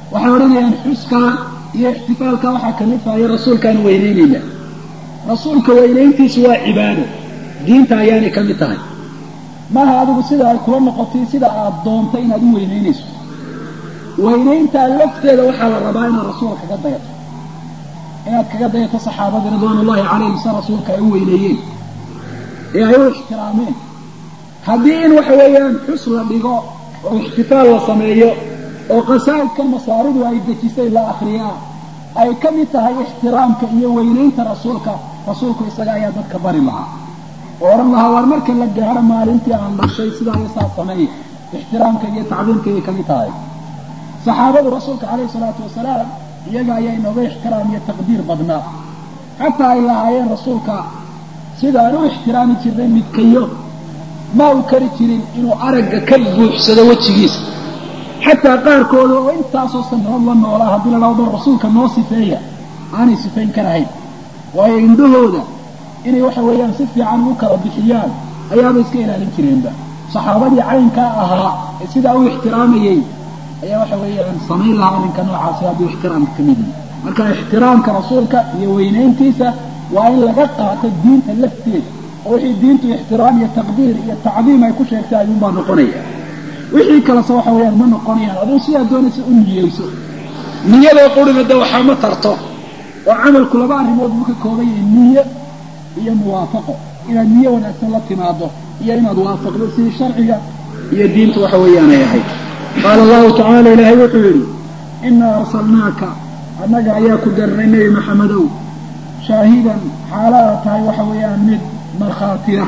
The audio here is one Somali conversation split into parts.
waxay odhanayaan xuskaa iyo ixtifaalka waxaa kalifaya rasuulkaan weyneynayna rasuulka weynayntiisu waa cibaado diinta ayaanay ka mid tahay maaha adigu sida ay kula noqotay sida aad doontay inaad u weynaynayso weynayntaa lafteeda waxaa la rabaa inaad rasuulka kaga dayato inaad kaga dayato saxaabada ridwaan ullahi calayhim sa rasuulka ay u weyneeyeen ee ay u ixtiraameen haddii in waxa weeyaan xus la dhigo oo ixtifaal la sameeyo oo qasaa'idka masaaridu ay dejisay la akriyaa ay ka mid tahay ixtiraamka iyo weynaynta rasuulka rasuulku isaga ayaa dadka bari lahaa oo odhan lahaa waar marka la gaaro maalintii aan dhashay sidaa iyo saa sameeya ixtiraamka iyo tacdiimka ayay kamid tahay saxaabadu rasuulka calayhi salaatu wasalaam iyaga ayaa inooga ixtiraam iyo taqdiir badnaa xataa ay lahaayeen rasuulka sidaan u ixtiraami jirnay midkayo ma uu kari jirin inuu aragga ka buuxsado wejigiisa xataa qaarkooda oo intaasoo sannadood la noolaa haddii la dhahdo rasuulka noo sifeeya aanay sifayn karahayn waayo indhahooda inay waxa weeyaan si fiican ugu kala bixiyaan ayaaba iska ilaalin jireenba saxaabadii caynkaa ahaa ee sidaa u ixtiraamayey ayaa waxa weeyaan samayn lahaa arrinka noocaasi hadduu ixtiraamka ka mid yahay marka ixtiraamka rasuulka iyo weynayntiisa waa in laga qaato diinta lafteeda oo wixii diintu ixtiraam iyo taqdiir iyo tacdiim ay ku sheegtay ayuunbaa noqonaya wixii kalese waxa weeyaan ma noqonayaan aduu sidaa doonaysa u niyeyso niyadoo qurina de waxaa ma tarto oo camalku laba arrimood buu ka kooban yahay niyo iyo muwaafaqo inaad niyo wanaagsan la timaado iyo inaad waafaqdo sidii sharciga iyo diintu waxa weeyaan ay ahayd qaala allahu tacaala ilaahay wuxuu yidhi inaa arsalnaaka annaga ayaa ku darnay nebi maxamedow shaahidan xaalaada tahay waxa weeyaan mid markhaatiya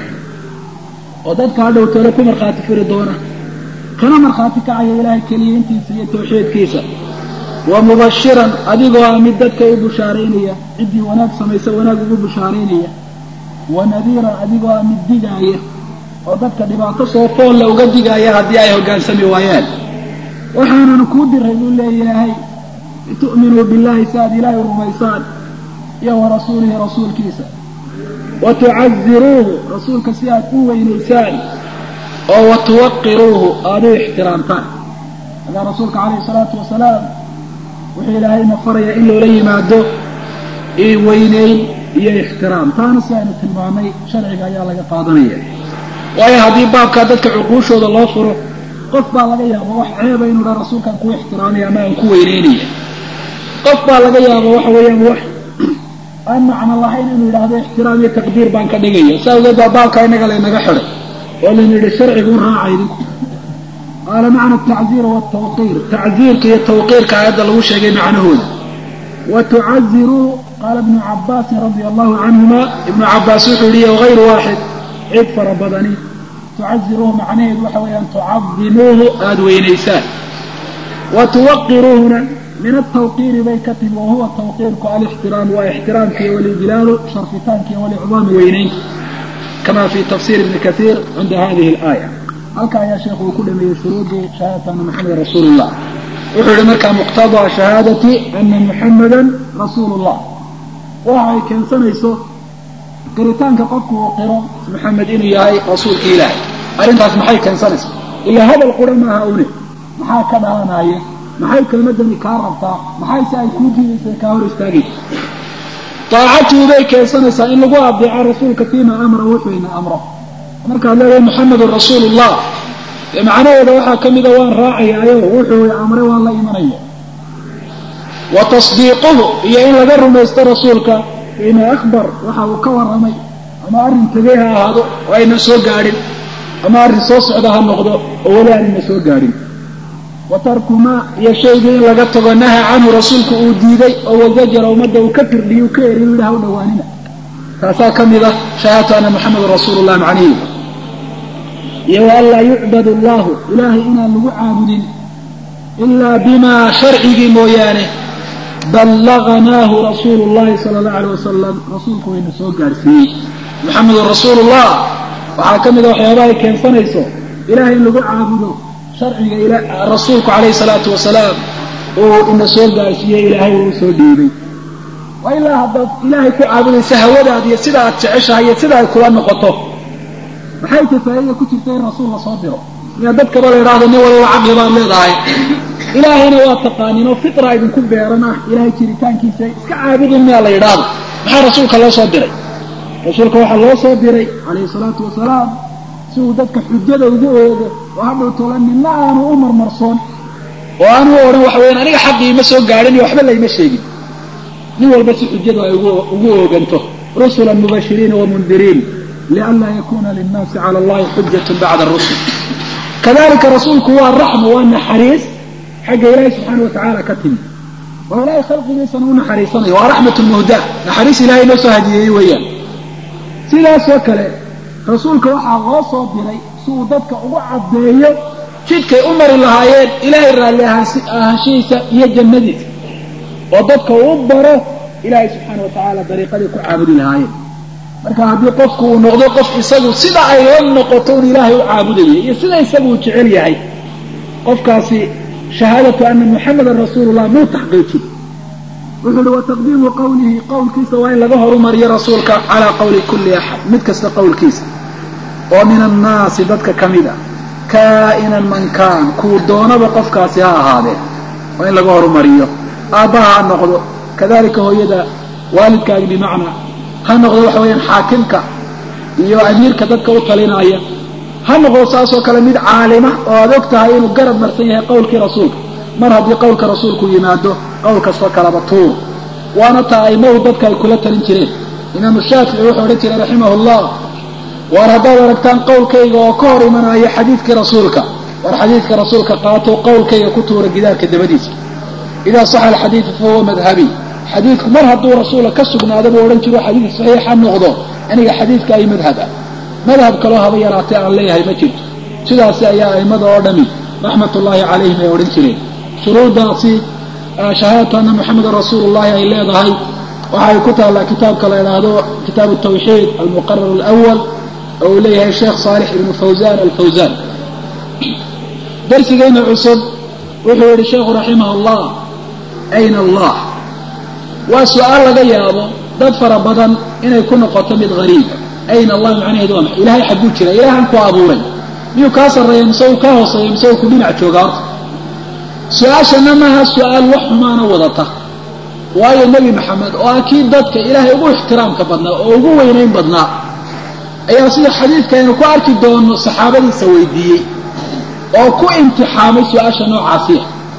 oo dadka hadhow tole ku markhaati furi doona kana markhaati kacaya ilaahay keliyaintiisa iyo tawxiidkiisa wa mubashiran adigoo ah mid dadka u bushaaraynaya ciddii wanaag samaysa wanaag ugu bushaaraynaya wa nadiiran adigoo ah mid digaaya oo dadka dhibaato soo foolla uga digaaya haddii ay hoggaansami waayaan waxaananu kuu diray buu leeyahay litu'minuu billahi si aad ilaahay rumaysaan iyo wa rasuulihi rasuulkiisa wa tucaziruuhu rasuulka si aad u weynaysaan oo wa tuwaqiruuhu aada u ixtiraamtaan hadaa rasuulka calayhi salaatu wasalaam wuxuu ilaahayna farayaa in loola yimaado weyneyn iyo ixtiraam taana si aynu tilmaamay sharciga ayaa laga qaadanaya waayo haddii baabkaa dadka cuquushooda loo furo qof baa laga yaaba wax ceeba inuu dha rasuulkaan ku ixtiraamaya ama aan ku weyneynaya qof baa laga yaaba waxa weeyaan wax aan macno lahayn inuu yidhaahdo ixtiraam iyo taqdiir baan ka dhigaya saa awgeed baa baabkaa inaga laynaga xidhay oo laynu yidhi sharcigu u raaca idinku qaala macna atacziir waaltawqiir tacziirka iyo tawqiirka aayadda lagu sheegay macnahooda wa tucaziruu qaala ibnu cabaasin radia allahu canhuma ibnu cabaas wuxuu yihi wagayru waaxid cid fara badani tucaziruuhu macnaheedu waxa weeyaan tucadimuuhu aada weynaysaan wa tuwaqiruuhuna min altawqiiri bay ka timi wa huwa tawqiirku alixtiraam waa ixtiraamkiiyo walijlaalu sharfitaankiiyo walicdaami weynaynta kama fi tafsir ibni kaiir cinda hadihi alaaya halka ayaa sheekhu uu ku dhameeyey shuruudii shahaadati ana muxameda rasuulu llah wuxuu yihi markaa muqtadaa shahaadati ana muxamadan rasuulu llah waxa ay keensanayso qiritaanka qofku uu qiro maxamed inuu yahay rasuulka ilaahay arrintaas maxay keensanaysa ilaa hadal qura maaha une maxaa ka dhalanaya maxay kelmadani kaa rabtaa maxay se ay kuu diidaysa kaa hor istaagaysa daacatuhu bay keensanaysaa in lagu adeeco rasuulka fiima amra wuxuu ina amro markaad leedahay muxamedun rasuulu llah dee macnaheeda waxaa ka mida waan raacayaayo wuxuu amray waan la imanaya wa tasdiiquhu iyo in laga rumaysto rasuulka fiima akhbar waxa uu ka warramay ama arrin tegey ha ahaado oo ayna soo gaadhin ama arrin soo socda ha noqdo oo weli aanayna soo gaadhin wa tarku maa iyo shaygii in laga tago naha canhu rasuulku uu diiday oo wazajara ummadda uu ka firdhiyo u ka eriy u yidhaha u dhawaanina taasaa ka mid ah shahaadatu ana muxamedun rasuulu llah macnihi iyo wa an laa yucbad allahu ilaahay inaan lagu caabudin ilaa bimaa sharcigii mooyaane ballaganaahu rasuulu llahi sala allahu alay wasalam rasuulku wayna soo gaadhsiiyey muxamedun rasuulu llah waxaa ka mid a waxyaabaha ay keensanayso ilahay in lagu caabudo sharciga rasuulku calayhi salaatu wasalaam uu ina soo gaarsiiyey ilaahay uu soo dhiibay waa ilaa haddaad ilaahay ku caabudaysa hawadaad iyo sida aad jeceshahay iyo sida ay kula noqoto maxay ta faa'iida ku jirta in rasuul la soo diro miyaa dadkaba la idhaahdo nin walba caqli baad leedahay ilaahayna waa taqaanin oo fitra idinku beeran ah ilahay jiritaankiisa iska caabudin miyaa la yidhaahdo maxaa rasuulka loo soo diray rasuulka waxaa loo soo diray calayhi salaatu wasalaam si uu dadka xujada ugu oogo oo hadhow tola midna aanu u marmarsoon oo aanu u odhan waxa weyaan aniga xaqii ima soo gaadhin iyo waxba layma sheegin nin walba si xujadu ay ugu ooganto rusulan mubashiriina wamundiriin lianlaa yakuna linnaasi cala allahi xujatun bacda rusul kadalika rasuulku waa raxma waa naxariis xagga ilaahi subxaana watacaala ka timi oo ilaahay khalqigiisana u naxariisanayo waa raxmat muhda naxariis ilahay noo soo hadiyeeyey weeyaan sidaasoo kale rasuulka waxaa loo soo diray si uu dadka ugu caddeeyo jidkay u mari lahaayeen ilaahay raalli ahaanshihiisa iyo jannadiisa oo dadka uu baro ilaahay subxaana watacaala dariiqadii ku caabudi lahaayeen marka haddii qofku uu noqdo qof isagu sida ay la noqoto un ilaahay u caabudaya iyo sida isagu uu jecel yahay qofkaasi shahaadatu ana muxamedan rasuulullah muu taxqiijin wuxuu uhi wa taqdiimu qawlihi qowlkiisa waa in laga horumariyo rasuulka calaa qowli kulli axad mid kasta qowlkiisa oo min annaasi dadka ka mid a kaa'inan man kaan kuu doonaba qofkaasi ha ahaadee waa in laga horumariyo aabbaha ha noqdo kadalika hooyada waalidkaagi bimacnaa ha noqdo waxa weeyaan xaakimka iyo amiirka dadka u talinaya ha noqdo saasoo kale mid caalima oo aad og tahay inuu garab marsan yahay qowlkii rasuulka mar haddii qowlka rasuulku yimaado qowl kastoo kalaba tuur waana taa aimadu dadka ay kula talin jireen imaamu shaafici wuxuu odhan jiray raximahu llah waar haddaad aragtaan qowlkayga oo ka hor imanayo xadiidkii rasuulka war xadiidka rasuulka qaato qowlkayga ku tuura gidaarka dabadiisa idaa saxa alxadiidu fahuwa madhabi xadiidku mar hadduu rasuula ka sugnaado buu odhan jiro xadiid saxiixa noqdo aniga xadiidka ay madhab ah madhab kaloo haba yaraatee aan leeyahay ma jirto sidaasi ayaa aimada oo dhami raxmat ullaahi calayhim ay odhan jireen shuruuddaasi shahaadatu anna muxamedan rasuulu llahi ay leedahay waxay ku taallaa kitaabka la idhaahdo kitaabu tawxiid almuqarar alawal oo uu leeyahay sheekh saalix ibnu fawzan alfawzan darsigeyna cusub wuxuu yihi sheekhu raximah allah ayna allah waa su-aal laga yaabo dad fara badan inay ku noqoto mid hariiba ayna allah macnaheedu waa maxay ilahay xagguu jira ilahan ku abuuray miyuu kaa sarreeya mise uu kaa hooseeya mise uu ku dhinac jooga horta su-aashana maaha su-aal wax xumaana wadata waayo nebi maxamed oo ah kii dadka ilaahay ugu ixtiraamka badnaa oo ugu weynayn badnaa ayaa sida xadiidka aynu ku arki doono saxaabadiisa weydiiyey oo ku imtixaamay su-aasha noocaasiya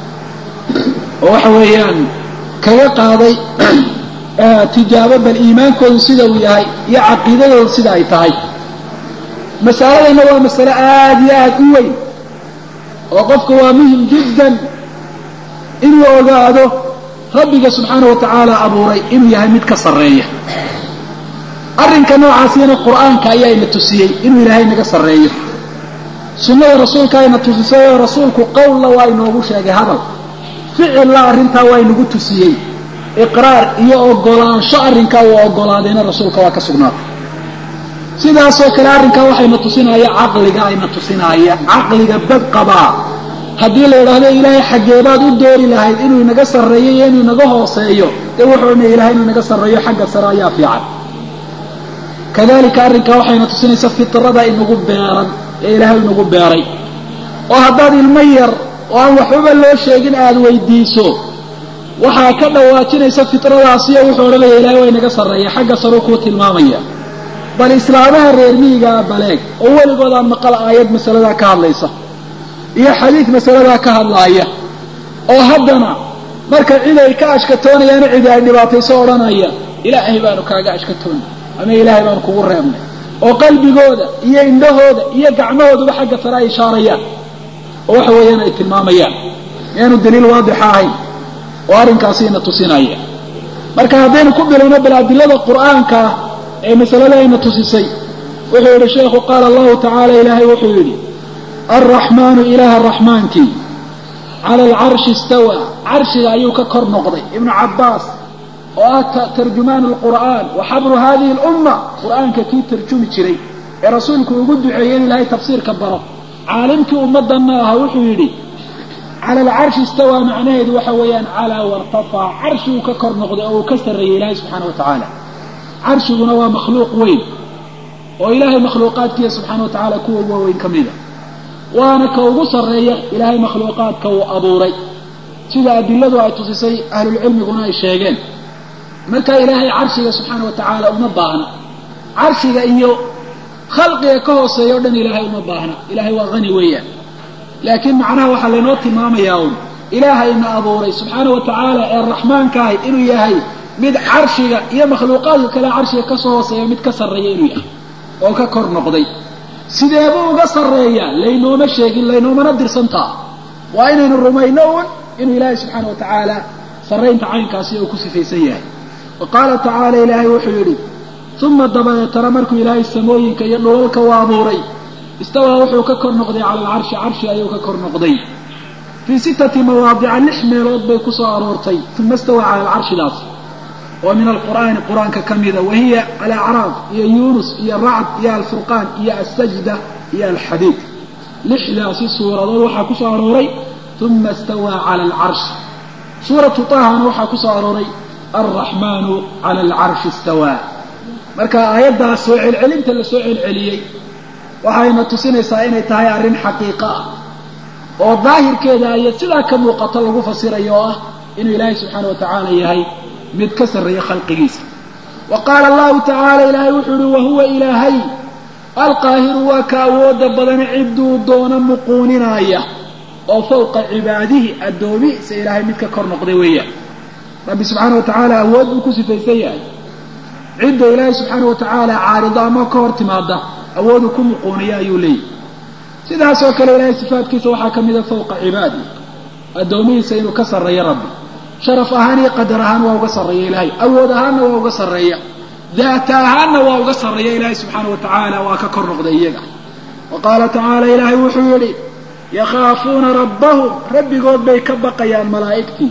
oo waxa weeyaan kaga qaaday tijaabo bal iimaankoodu sida uu yahay iyo caqiidadoodu sida ay tahay masaladana waa masale aada iyo aada u weyn oo qofka waa muhim jiddan inuu ogaado rabbiga subxaana wa tacaala abuuray inuu yahay mid ka sarreeya arrinka noocaasina qur-aanka ayaa ina tusiyey inuu ilaahay naga sarreeyo sunnada rasuulka ayna tusisay oo rasuulku qowlla waa inoogu sheegay hadal ficilla arrintaa waa inagu tusiyey iqraar iyo ogolaansho arrinkaa uu ogolaadayna rasuulka waa ka sugnaatay sidaasoo kale arrinkaa waxayna tusinaya caqliga ayna tusinaya caqliga bad qabaa haddii la idhaahdo ilaahay xaggeebaad u doori lahayd inuu inaga sarreeyo iyo inuu inaga hooseeyo dee wuxuu odhanaya ilahay inuu inaga sarreeyo xagga sare ayaa fiican kadalika arrinkaa waxayna tusinaysa fitrada inagu beeran ee ilaahay inagu beeray oo haddaad ilmo yar oo aan waxbaba loo sheegin aada weydiiso waxaa ka dhawaajinaysa fitradaasiyo wuxuu odhanaya ilahay waa inaga sarreeya xagga sareu kuu tilmaamaya bal islaamaha reer miyigaa baleeg oo weligood aan maqal aayad masaladaa ka hadlaysa iyo xadiid masaladaa ka hadlaaya oo haddana marka cid ay ka ashkatoonayaana cidi ay dhibaatayso odhanaya ilaahay baanu kaaga ashkatoonay ama ilaahay baanu kugu reebnay oo qalbigooda iyo indhahooda iyo gacmahooduba xagga sare ay ishaarayaan oo waxa weeyaan ay tilmaamayaan miyaanu daliil waadixa ahayn oo arrinkaasi ina tusinaya marka haddaynu ku bilowno bal adilada qur'aanka ee masalada ayna tusisay wuxuu yidhi sheekhu qaala allahu tacaala ilaahay wuxuu yidhi alraxmaanu ilaaha raxmaankii cala alcarshi istawa carshiga ayuu ka kor noqday ibnu cabbaas oo ah tarjumaan alqur'aan wa xabru hadihi alumma qur'aanka kii tarjumi jiray ee rasuulku ugu duceeyey in ilaahay tafsiirka baro caalimkii ummaddanna aha wuxuu yidhi cala alcarshi istawaa macnaheedu waxa weeyaan calaa wartafaa carshiguu ka kor noqday oo uu ka sarreeyey ilaahay subxaana wa tacaala carshiguna waa makhluuq weyn oo ilaahay makhluuqaadkiisa subxaana wa tacaala kuwa waaweyn ka mida waana ka ugu sarreeya ilaahay makhluuqaadka uu abuuray sida adiladu ay tusisay ahlulcilmiguna ay sheegeen marka ilaahay carshiga subxaana wa tacaala uma baahna carshiga iyo khalqiga ka hooseeya o dhan ilaahay uma baahna ilaahay waa hani weeyaan laakiin macnaha waxaa laynoo tilmaamayaa un ilaahayna abuuray subxaana wa tacaala ee raxmaankaahi inuu yahay mid carshiga iyo makhluuqaadka kale carshiga kasoo hooseeya mid ka sarreeya inuu yahay oo ka kor noqday sideebuu uga sarreeyaa laynooma sheegin laynoomana dirsantaa waa inaynu rumayno un inuu ilaahay subxaana wa tacaala sarraynta caynkaasi uu ku sifaysan yahay wa qaala tacaala ilaahay wuxuu yidhi uma dabadeetana markuu ilaahay samooyinka iyo dhulalka u abuuray istawaa wuxuu ka kor noqday cala alcarshi carshi ayuu ka kor noqday fii sittati mawaadica lix meelood bay ku soo aroortay uma istawaa cala alcarshidaas oo min alqur'aani qur-aanka ka mida wahiya alacraaf iyo yuunus iyo racd iyo alfurqaan iyo alsajda iyo alxadiid lixdaasi suuradood waxaa ku soo arooray uma istawaa cala alcarshi suuratu tahana waxaa ku soo arooray alraxmaanu cala alcarshi istawaa marka aayaddaas soo celcelinta la soo celceliyey waxayna tusinaysaa inay tahay arrin xaqiiqo ah oo daahirkeeda iyo sidaa ka muuqato lagu fasirayo oo ah inuu ilaahay subxaana wa tacaala yahay mid ka sarreeya khalqigiisa wa qaala allahu tacaala ilaahay wuxuu yihi wahuwa ilaahay alqaahiru waa ka awooda badane cidduu doono muquuninaaya oo fawqa cibaadihi addoomihiisa ilaahay mid ka kor noqday weeyaan rabbi subxaana wa tacaala awood buu ku sifaysan yahay cidda ilaahay subxaana wa tacaala caarido ama ka hor timaada awoodu ku muquuniya ayuu leeyahy sidaas oo kale ilaahay sifaatkiisa waxaa ka mida fawqa cibaadi addoomihiisa inuu ka sarreeyo rabbi sharaf ahaan iyo qadar ahaan waa uga sarreeya ilaahay awood ahaanna waa uga sarreeya daata ahaanna waa uga sarreeya ilaahay subxaana wa tacaala waa ka kor noqday iyaga wa qaala tacaala ilaahay wuxuu yidhi yakhaafuuna rabbahum rabbigood bay ka baqayaan malaa'igtii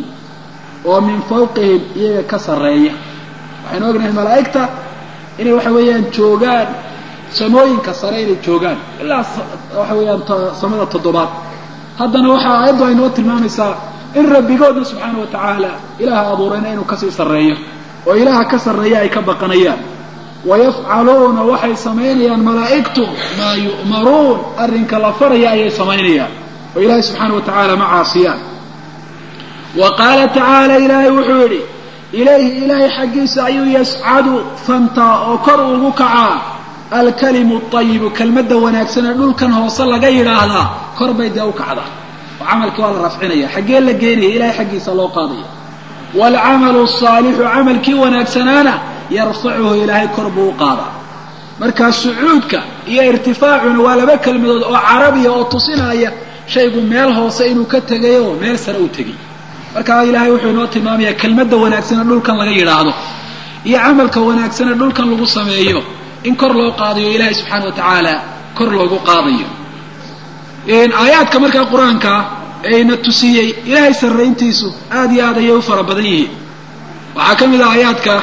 oo min fawqihim iyaga ka sarreeya waxaynu ognahay malaa'igta inay waxa weeyaan joogaan samooyinka sare inay joogaan ilaa waxa weeyaan samada toddobaad haddana waxaa aayaddu ay noo tilmaamaysaa in rabbigoodna subxaana wa tacaala ilaaha abuurayna inuu kasii sarreeyo oo ilaaha ka sarreeya ay ka baqanayaan wayafcaluuna waxay samaynayaan malaa'igtu maa yu'maruun arrinka la faraya ayay samaynayaan oo ilaahay subxaana wa tacaala ma caasiyaan wa qaala tacaala ilaahay wuxuu yidhi ilayhi ilaahay xaggiisa ayuu yascadu fantaa oo kor ugu kacaa alkalimu ayibu kelmadda wanaagsan ee dhulkan hoose laga yidhaahdaa kor bay dee u kacdaa oo camalkii waa la rafcinaya xaggee la geenaya ilahay xaggiisa loo qaadaya waalcamalu asaalixu camalkii wanaagsanaana yarfacuhu ilaahay kor buu u qaadaa markaa sucuudka iyo irtifaacuna waa laba kelmadood oo carabiya oo tusinaya shaygu meel hoose inuu ka tegay oo meel sare u tegay markaa ilaahay wuxuu inoo tilmaamayaa kelmadda wanaagsane dhulkan laga yidhaahdo iyo camalka wanaagsane dhulkan lagu sameeyo in kor loo qaadayo ilaahay subxaana wa tacaala kor loogu qaadayo aayaadka markaa qur-aanka eena tusiyey ilaahay sarrayntiisu aad iyo aad ayay u fara badan yihiin waxaa ka mid ah aayaadka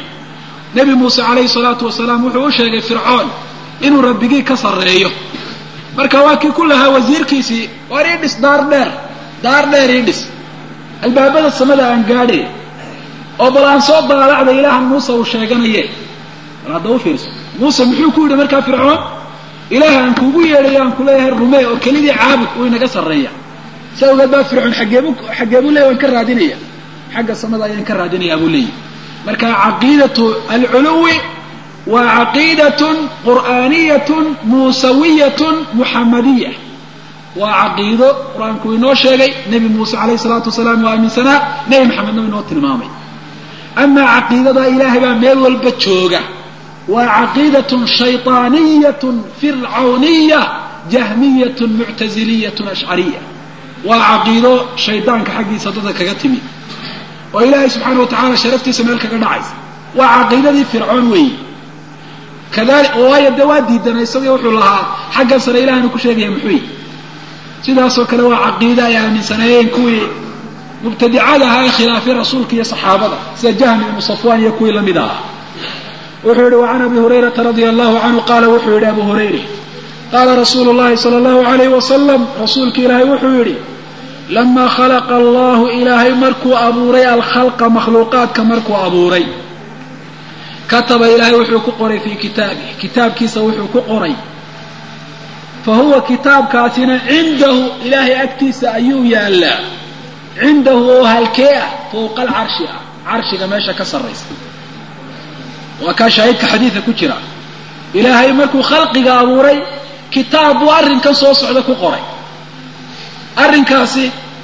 nebi muuse calayhi salaatu wasalaam wuxuu u sheegay fircoon inuu rabbigii ka sarreeyo marka waa kii ku lahaa wasiirkiisii waar ii dhis daar dheer daar dheer ii dhis albaabada samada aan gaadhe oo bal aan soo daalacda ilaahan muuse uu sheeganaye bal hadda u fiirso muuse muxuu ku yidhi markaa fircoon ilaah aan kuugu yeedhayo aan kuleeyahay rumee oo kelidii caabud uu inaga sarreeya sa ogeed baa fircoon xaggeebu xaggeebuu leeya waan ka raadinaya xagga samada ayaan ka raadinayaa buu leeyahy marka caqiidatu alculuwi waa caqiidatun qur'aaniyatun muusawiyatun muxamadiya waa caqiido qur-aanku inoo sheegay nebi muuse calayhi salaatu wasalaam waa aaminsanaa nebi maxamedna inoo tilmaamay amaa caqiidada ilaahay baa meel walba jooga waa caqiidatun shayطaaniyatun fircawniya jahmiyatun muctaziliyatun ashcariya waa caqiido shaydaanka xaggiisa dadka kaga timi oo ilaahay subxaana wa tacala sharaftiisa meel kaga dhacaysa waa caqiidadii fircoon weeyi kadali waayo dee waa diidanay isagii wuxuu lahaa xaggan sare ilahana ku sheegaya muxuu yi sidaasoo kale waa caqiida ay aaminsanaayeen kuwii mubtadicada ahaa ee khilaafay rasuulka iyo saxaabada sida jahmi ibnu safwan iyo kuwii lamid ahaa wuxuu yihi wacan abi hurayrata radia allahu canhu qaala wuxuu yidhi abu hurayre qaala rasuulu llahi sala allahu alayh wasalam rasuulka ilaahay wuxuu yidhi lamaa khalaqa allahu ilaahay markuu abuuray alkhalqa makhluuqaadka markuu abuuray kataba ilaahay wuxuu ku qoray fii kitaabih kitaabkiisa wuxuu ku qoray fa huwa kitaabkaasina cindahu ilaahay agtiisa ayuu yaallaa cindahu oo halkee ah fowqa alcarshi ah carshiga meesha ka sarraysa waa kaa shaahidka xadiidka ku jira ilaahay markuu khalqiga abuuray kitaab buu arrinkan soo socda ku qoray arrinkaasi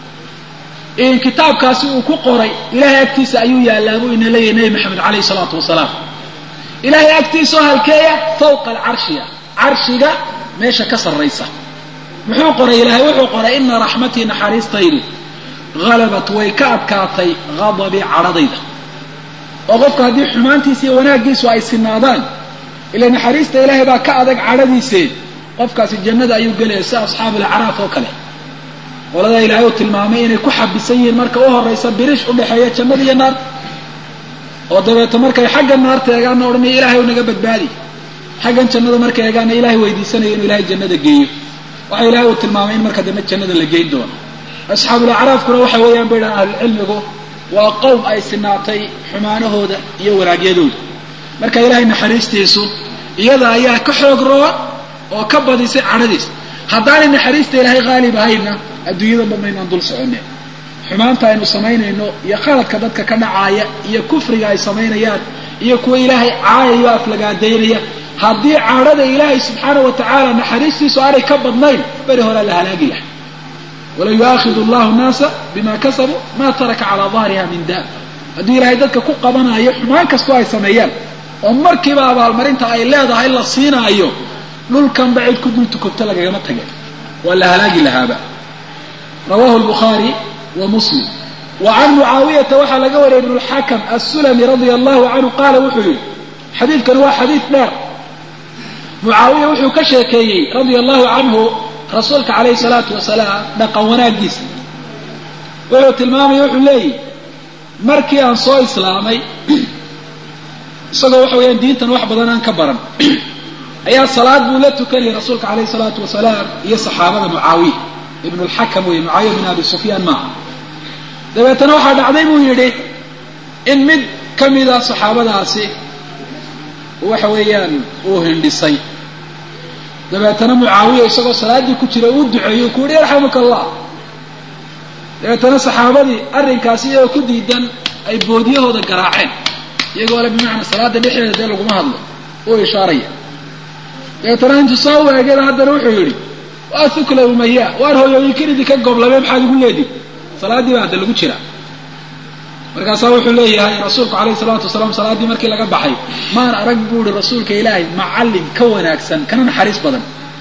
kitaabkaasi uu ku qoray ilaahay agtiisa ayuu yaallaa buu ina leeyahay nebi maxamed calayhi salaatu wasalaam ilaahay agtiisa oo halkeeya fawqa alcarshiya carshiga meesha ka sarraysa muxuu qoray ilaahay wuxuu qoray ina raxmatii naxariistaydu halabat way ka adkaatay hadabii cadhadayda oo qofka haddii xumaantiisa iyo wanaaggiisu ay sinaadaan ila naxariista ilaahay baa ka adag cadhadiisee qofkaasi jannada ayuu gelaya sida asxaabu lacraaf oo kale qoladaa ilaahay uu tilmaamay inay ku xabisan yihiin marka u horaysa birish udhexeeya jannada iyo naarta oo dabeeto markay xagga naarta eegaana odhanaya ilahay u naga badbaadi xaggan jannada markay eegaana ilahay weydiisanaya inuu ilahay jannada geeyo waxa ilahay uu tilmaamay in marka dambe jannada la geyn doono asxaabulacraafkuna waxa weeyaan bay dhahan ahlucilmigu waa qowm ay sinaatay xumaanahooda iyo wanaagyadooda marka ilahay naxariistiisu iyada ayaa ka xoog roon oo ka badisay cadhadiis haddaanay naxariista ilaahay haalib ahayna adduunyada dhan baynaan dul soconne xumaanta aynu samaynayno iyo khaladka dadka ka dhacaaya iyo kufriga ay samaynayaan iyo kuwa ilaahay caayayo aflagaadaynaya haddii cadhada ilaahay subxaana wa tacaala naxariistiisu aanay ka badnayn beri horaa la halaagi lahay wala yu'aakidu allahu nnaasa bima kasabuu ma taraka calaa dahriha min daab haddii ilaahay dadka ku qabanayo xumaan kastoo ay sameeyaan oo markiiba abaalmarinta ay leedahay la siinaayo dhulkanba cid ku dul tukubto lagagama tageen waa la halaagi lahaaba rawahu lbukhaari wa muslim wa can mucaawiyata waxaa laga wariyay ibnu lxakam assulami radia allahu canhu qaala wuxuu yihi xadiidkani waa xadiid dheer mucaawiya wuxuu ka sheekeeyey radia allahu canhu rasuulka calayhi salaatu wasalaam dhaqan wanaagiisa wuxuu tilmaamaya wuxuu leeyihi markii aan soo islaamay isagoo waxa weeyaan diintan wax badan aan ka baran ayaa salaad buu la tukanayay rasuulka calayhi salaatu wasalaam iyo saxaabada mucaawiya ibnu lxakam wey mucaawiya bin abi sufyaan maaha dabeetana waxaa dhacday buu yidhi in mid ka mida saxaabadaasi waxa weeyaan uu hindhisay dabeetana mucaawiya isagoo salaaddii ku jira uu duceeyo ku yihi yarxamuka allah dabeetana saxaabadii arrinkaasi iyagoo ku diidan ay boodyahooda garaaceen iyagoo le bimacnaa salaada dhexdeeda dee laguma hadlo uu ishaaraya dabeetana intuu saa u eegeen haddana wuxuu yidhi waa thukla umaya waar hooyooyinkan idinka goblame maxaad igu leedihi salaaddii baa hadda lagu jira markaasaa wuxuu leeyahay rasuulku calayhi salaatu wasalaam salaaddii markii laga baxay maan arag buu ihi rasuulka ilaahay macallin ka wanaagsan kana naxariis badan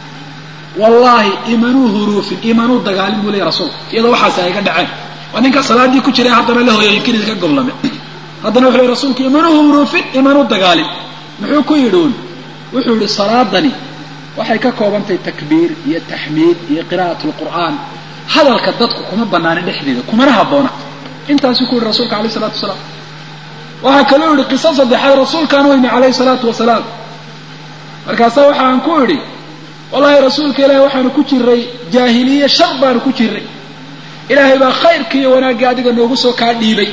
wallaahi imanuu huruufin imanuu dagaalin buu leeyahy rasuulku iyadoo waxaasi ay ga dhaceen waa ninka salaaddii ku jiray haddana le hooyooyinkan idinka goblame haddana wuxuu leey rasuulku imanuu huruufin imanuu dagaalin muxuu ku yidhi un wuxuu yihi salaadani waxay ka koobantahay takbiir iyo taxmiid iyo qiraa'at lqur'aan hadalka dadku kuma banaanin dhexdeeda kumana habboona intaasuu ku yihi rasuulka alayh isalaatu wasalaam waxaa kaloo yihi qiso saddexaad rasuulkaan weyne calayhi salaatu wasalaam markaasaa waxaan ku idhi wallahi rasuulka ilaahi waxaanu ku jiray jaahiliye shar baanu ku jiray ilaahay baa khayrkii iyo wanaaggii adiga noogu soo kaa dhiibay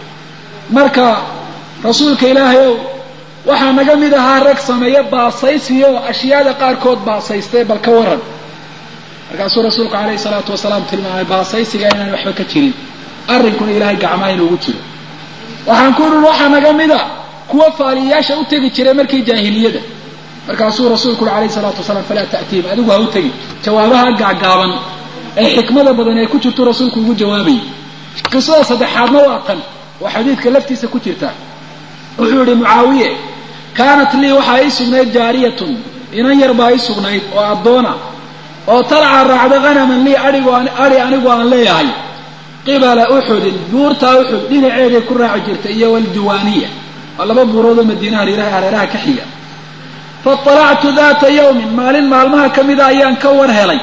marka rasuulka ilaahay ow waxaa naga mid ahaa rag sameeya baasaysiyo ashyaada qaarkood baasaystay bal ka waran markaasuu rasuulku calayhi salaatu wasalaam tilmaamay baasaysiga inaan waxba ka jirin arrinkuna ilaahay gacmaha inuugu jiro waxaan ku idhi waxaa naga mida kuwa faaliyayaasha u tegi jiray markii jaahiliyada markaasuu rasuulku uhi alayhi salaatu wasalaam falaa ta'tiim adigu ha u tegin jawaabaha gaagaaban ee xikmada badan ee ku jirtu rasuulku ugu jawaabayay qisada saddexaadna waa tan oo xadiidka laftiisa ku jirta wuxuu yihi mucaawiye kaanat lii waxaa ii sugnayd jaariyatun inan yar baa ii sugnayd oo addoona oo talca raacda hanaman lii aigo adi anigu aan leeyahay qibala uxudin buurtaa uxud dhinaceeday ku raaci jirtay iyo waldiwaaniya waa laba buuroodoo madiinaha hareeraha ka xiga faطalactu daata yawmin maalin maalmaha ka mida ayaan ka war helay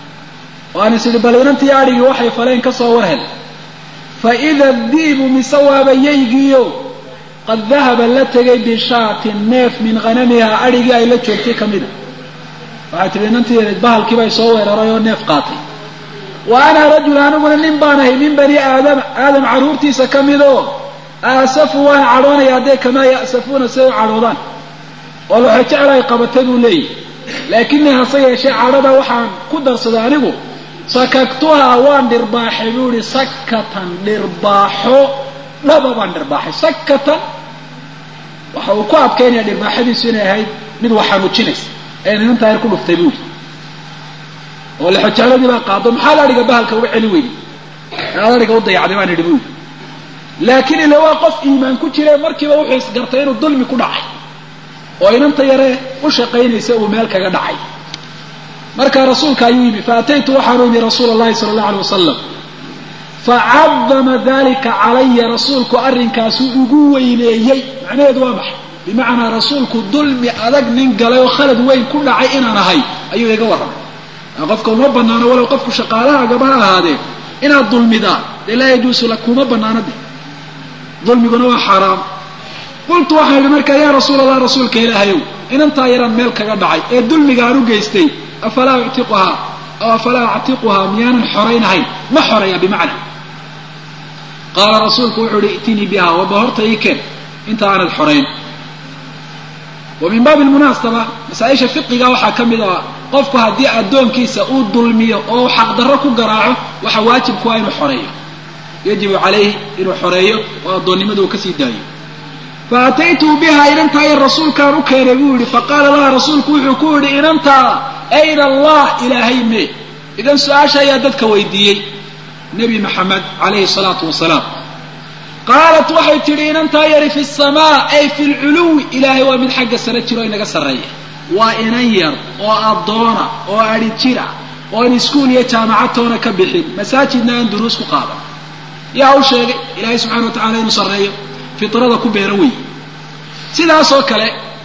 oo aan is idhi bal inantii adhigii waxay faleen ka soo war helay faida diibu mise waaba yaygiio qad dahaba la tegay bishaatin neef min hanamihaa adhigii ay la joogtay ka mida waxay tihi inantii bahalkiibay soo weeraray oo neef qaatay wa ana rajul aniguna nin baan ahay min bani aadama aadam carruurtiisa ka midoo aasafu waan cadhoonaya hadday kamaa ya'safuuna siday u cadhoodaan oo laxo jecel ay qabatay buu leeyahy laakinii hase yeeshee cadhada waxaan ku darsaday anigu sakagtuhaa waan dhirbaaxay buu ihi sakatan dhirbaaxo dhaba baan dhirbaaxay sakatan waxa uu ku adkaynaya dhirbaaxadiisu inay ahayd mid wax xanuujinaysa ee ninanta yar ku dhuftay buu yidhi oo lexojaaladii baa qaado maxaa la adhiga bahalka uga celi weyday aad adhiga u dayacday baan idhi buu yidhi laakiin ile waa qof iimaan ku jire markiiba wuxuu isgartay inuu dulmi ku dhacay oo inanta yaree u shaqaynaysa uu meel kaga dhacay markaa rasuulka ayuu yimi faataytu waxaanu yimi rasuula allahi sala allahu alay wasalam facadama dalika calaya rasuulku arrinkaasu ugu weyneeyey macnaheedu waa maxay bimacnaa rasuulku dulmi adag nin galay oo khalad weyn ku dhacay inaan ahay ayuu iga warramay qofka uma banaano walow qofku shaqaalaha gaba ha ahaadee inaad dulmidaa dee laa yajuusu lak kuma banaano de dulmiguna waa xaaraam qultu waxaan idhi markaa yaa rasuul allah rasuulka ilaahayow inantaa yaraan meel kaga dhacay ee dulmiga aan u geystay afalaa uctiquhaa aw afalaa actiquhaa miyaanan xoraynahayn ma xoraya bimacna qaala rasuulku wuxuu ihi itinii biha waba horta ii keen inta aanad xorayn wa min baabi lmunaasaba masaa-isha fiqiga waxaa ka mid ah qofku haddii addoonkiisa uu dulmiyo oo xaqdarro ku garaaco waxa waajibku waa inuu xoreeyo yajibu calayhi inuu xoreeyo oo addoonnimada uu kasii daayo fa ataytuu biha inantaa yar rasuulkaan u keenay buu yihi faqaala laha rasuulku wuxuu ku yidhi inantaa ayna allah ilaahay mee idan su-aasha ayaa dadka weydiiyey nebi maxamed calayhi salaatu wasalaam qaalat waxay tidhi inantaa yari fi samaa ay fi lculuwi ilaahay waa mid xagga sare jiro inaga sarreeya waa inan yar oo addoona oo adhi jira oo aan iskuul iyo jaamacadtoona ka bixin masaajidna aan duruus ku qaadan yaa u sheegay ilaahay subxana wa tacala inuu sarreeyo fitrada ku beero wey sidaasoo kale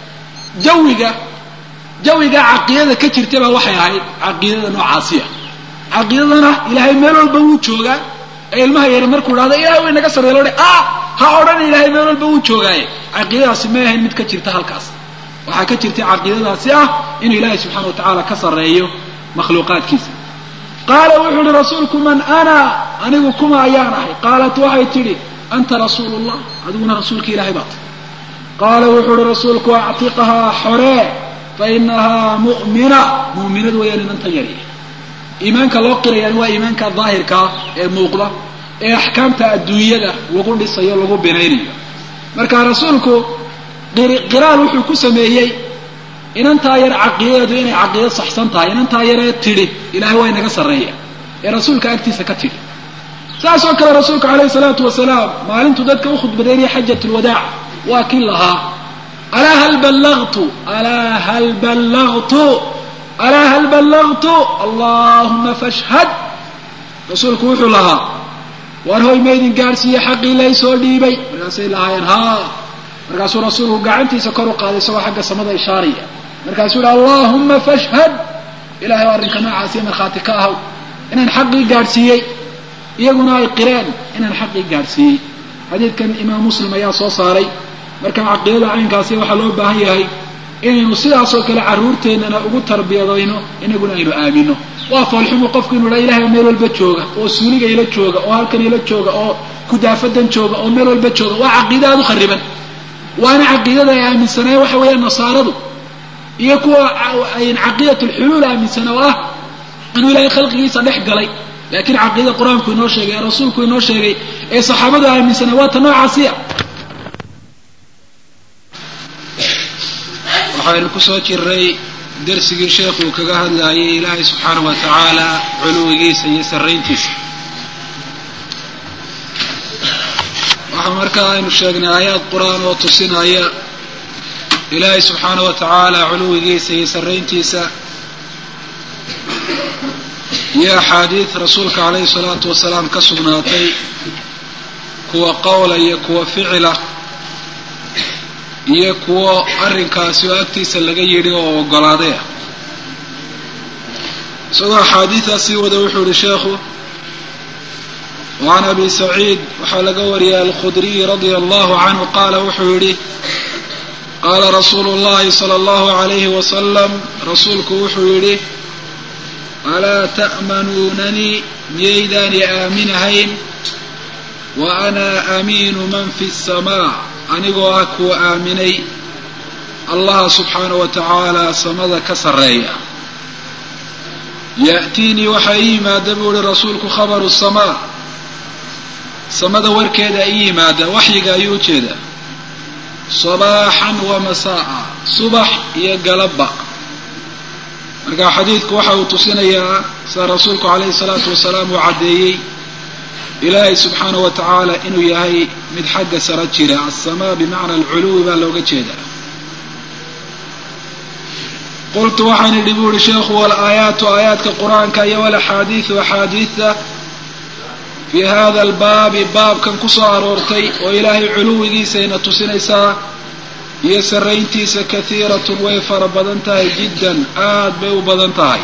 jawiga jawiga caqiidada ka jirta baa waxay ahayd caqiidada noocaasiya caqiidadana ilaahay meel walba wuu joogaa ee ilmaha yare markuu dhahdo ilahay way naga sarreeya loo ah ha odhan ilaahay meel walba wuu joogaaye caqiidadaasi may ahayn mid ka jirta halkaas waxaa ka jirtay caqiidadaasi ah inuu ilaahay subxana wa tacaala ka sarreeyo makhluuqaadkiisa qaala wuxuu uhi rasuulku man ana anigu kuma ayaan ahay qaalat waxay tidhi anta rasuulu llah adiguna rasuulka ilahay baa tahy qaala wuxuu uhi rasuulku actiqahaa xoree fa inahaa mu'mina mu'minad weeyaan inanta yari iimaanka loo qirayaani waa iimaanka daahirkaa ee muuqda ee axkaamta adduunyada lagu dhisayo lagu binaynayo marka rasuulku qiraal wuxuu ku sameeyey inantaa yar caqiidadeedu inay caqiido saxsan tahay inantaa yaree tidhi ilahay waa inaga sarreeya ee rasuulka agtiisa ka tidhi saasoo kale rasuulku calayhi salaatu wasalaam maalintuu dadka u khudbadeynaya xajat lwadaac waa kin lahaa alaa hal ballagtu alaa hal ballagtu alaa hal ballagtu allahuma fashhad rasuulku wuxuu lahaa waar hoy maydin gaadhsiiye xaqii laysoo dhiibay markaasay lahaayeen haa markaasuu rasuulku gacantiisa kor u qaaday isagoo xagga samada ishaaraya markaasuu yihi allahuma fashhad ilahay o arrinka noocaasiyo markhaati ka ahaw inaan xaqii gaadhsiiyey iyaguna ay qireen inaan xaqii gaadhsiiyey xadiidkan imaam muslim ayaa soo saaray marka caqiidada caynkaasi waxaa loo baahan yahay inaynu sidaasoo kale carruurteennana ugu tarbiyadayno inaguna aynu aamino waa foolxumu qofku inu dha ilahay meel walba jooga oo suuliga ila jooga oo halkan ila jooga oo kudaafadan jooga oo meel walba jooga waa caqiida aada u khariban waana caqiidada ay aaminsaneen waxa weeyaan nasaaradu iyo kuwa ayn caqiidat lxuluul aaminsan oo ah inuu ilaahay khalqigiisa dhex galay laakiin caqiidada qur-aanku inoo sheegay ee rasuulku inoo sheegay ee saxaabadu aaminsaneen waa ta noocaasiya waxaynu kusoo jiray darsigii sheekuu kaga hadlayay ilaahay subxaana wa tacaala culuwigiisa iyo sarrayntiisa waxaa markaa aynu sheegnay aayaad qur-aan oo tusinaya ilaahay subxaana wa tacaala culuwigiisa iyo sarrayntiisa iyo axaadiid rasuulka calayhi salaatu wasalaam ka sugnaatay kuwa qowla iyo kuwa ficila iyo kuwo arrinkaasi oo agtiisa laga yidhi oo oggolaaday ah isagoo axaadiidaas sii wada wuxuu yihi sheekhu وعn abi سacيid waxaa laga wariyay alkhudriy radia allahu canhu qaala wuxuu yidhi qaala rasuulu اllahi salى اllahu عalayhi wasalam rasuulku wuxuu yidhi alaa ta'manuunanii miyaydaani aaminahayn wa ana aamiinu man fi الsamaa anigoo ah kuwa aaminay allaha subxaanaه wa tacaala samada ka sarreeya ya'tiinii waxaa ii yimaada buu ihi rasuulku khabaru samaa samada warkeeda ii yimaada waxyiga ayuu ujeedaa sabaaxan wa masaa'a subax iyo galabba marka xadiidku waxa uu tusinayaa sida rasuulku calayhi salaatu wasalaam uu caddeeyey ilaahay subxaanahu wa tacaala inuu yahay mid xagga sara jira alsamaa bimacna alculuwi baa looga jeedaa qultu waxaan idhi buu ihi sheekhu walaayaatu aayaadka qur-aanka iyo walaxaadiidu axaadiidta fii hada albaabi baabkan ku soo aroortay oo ilaahay culuwigiisayna tusinaysaa iyo sarrayntiisa kahiiratun way fara badan tahay jiddan aad bay u badan tahay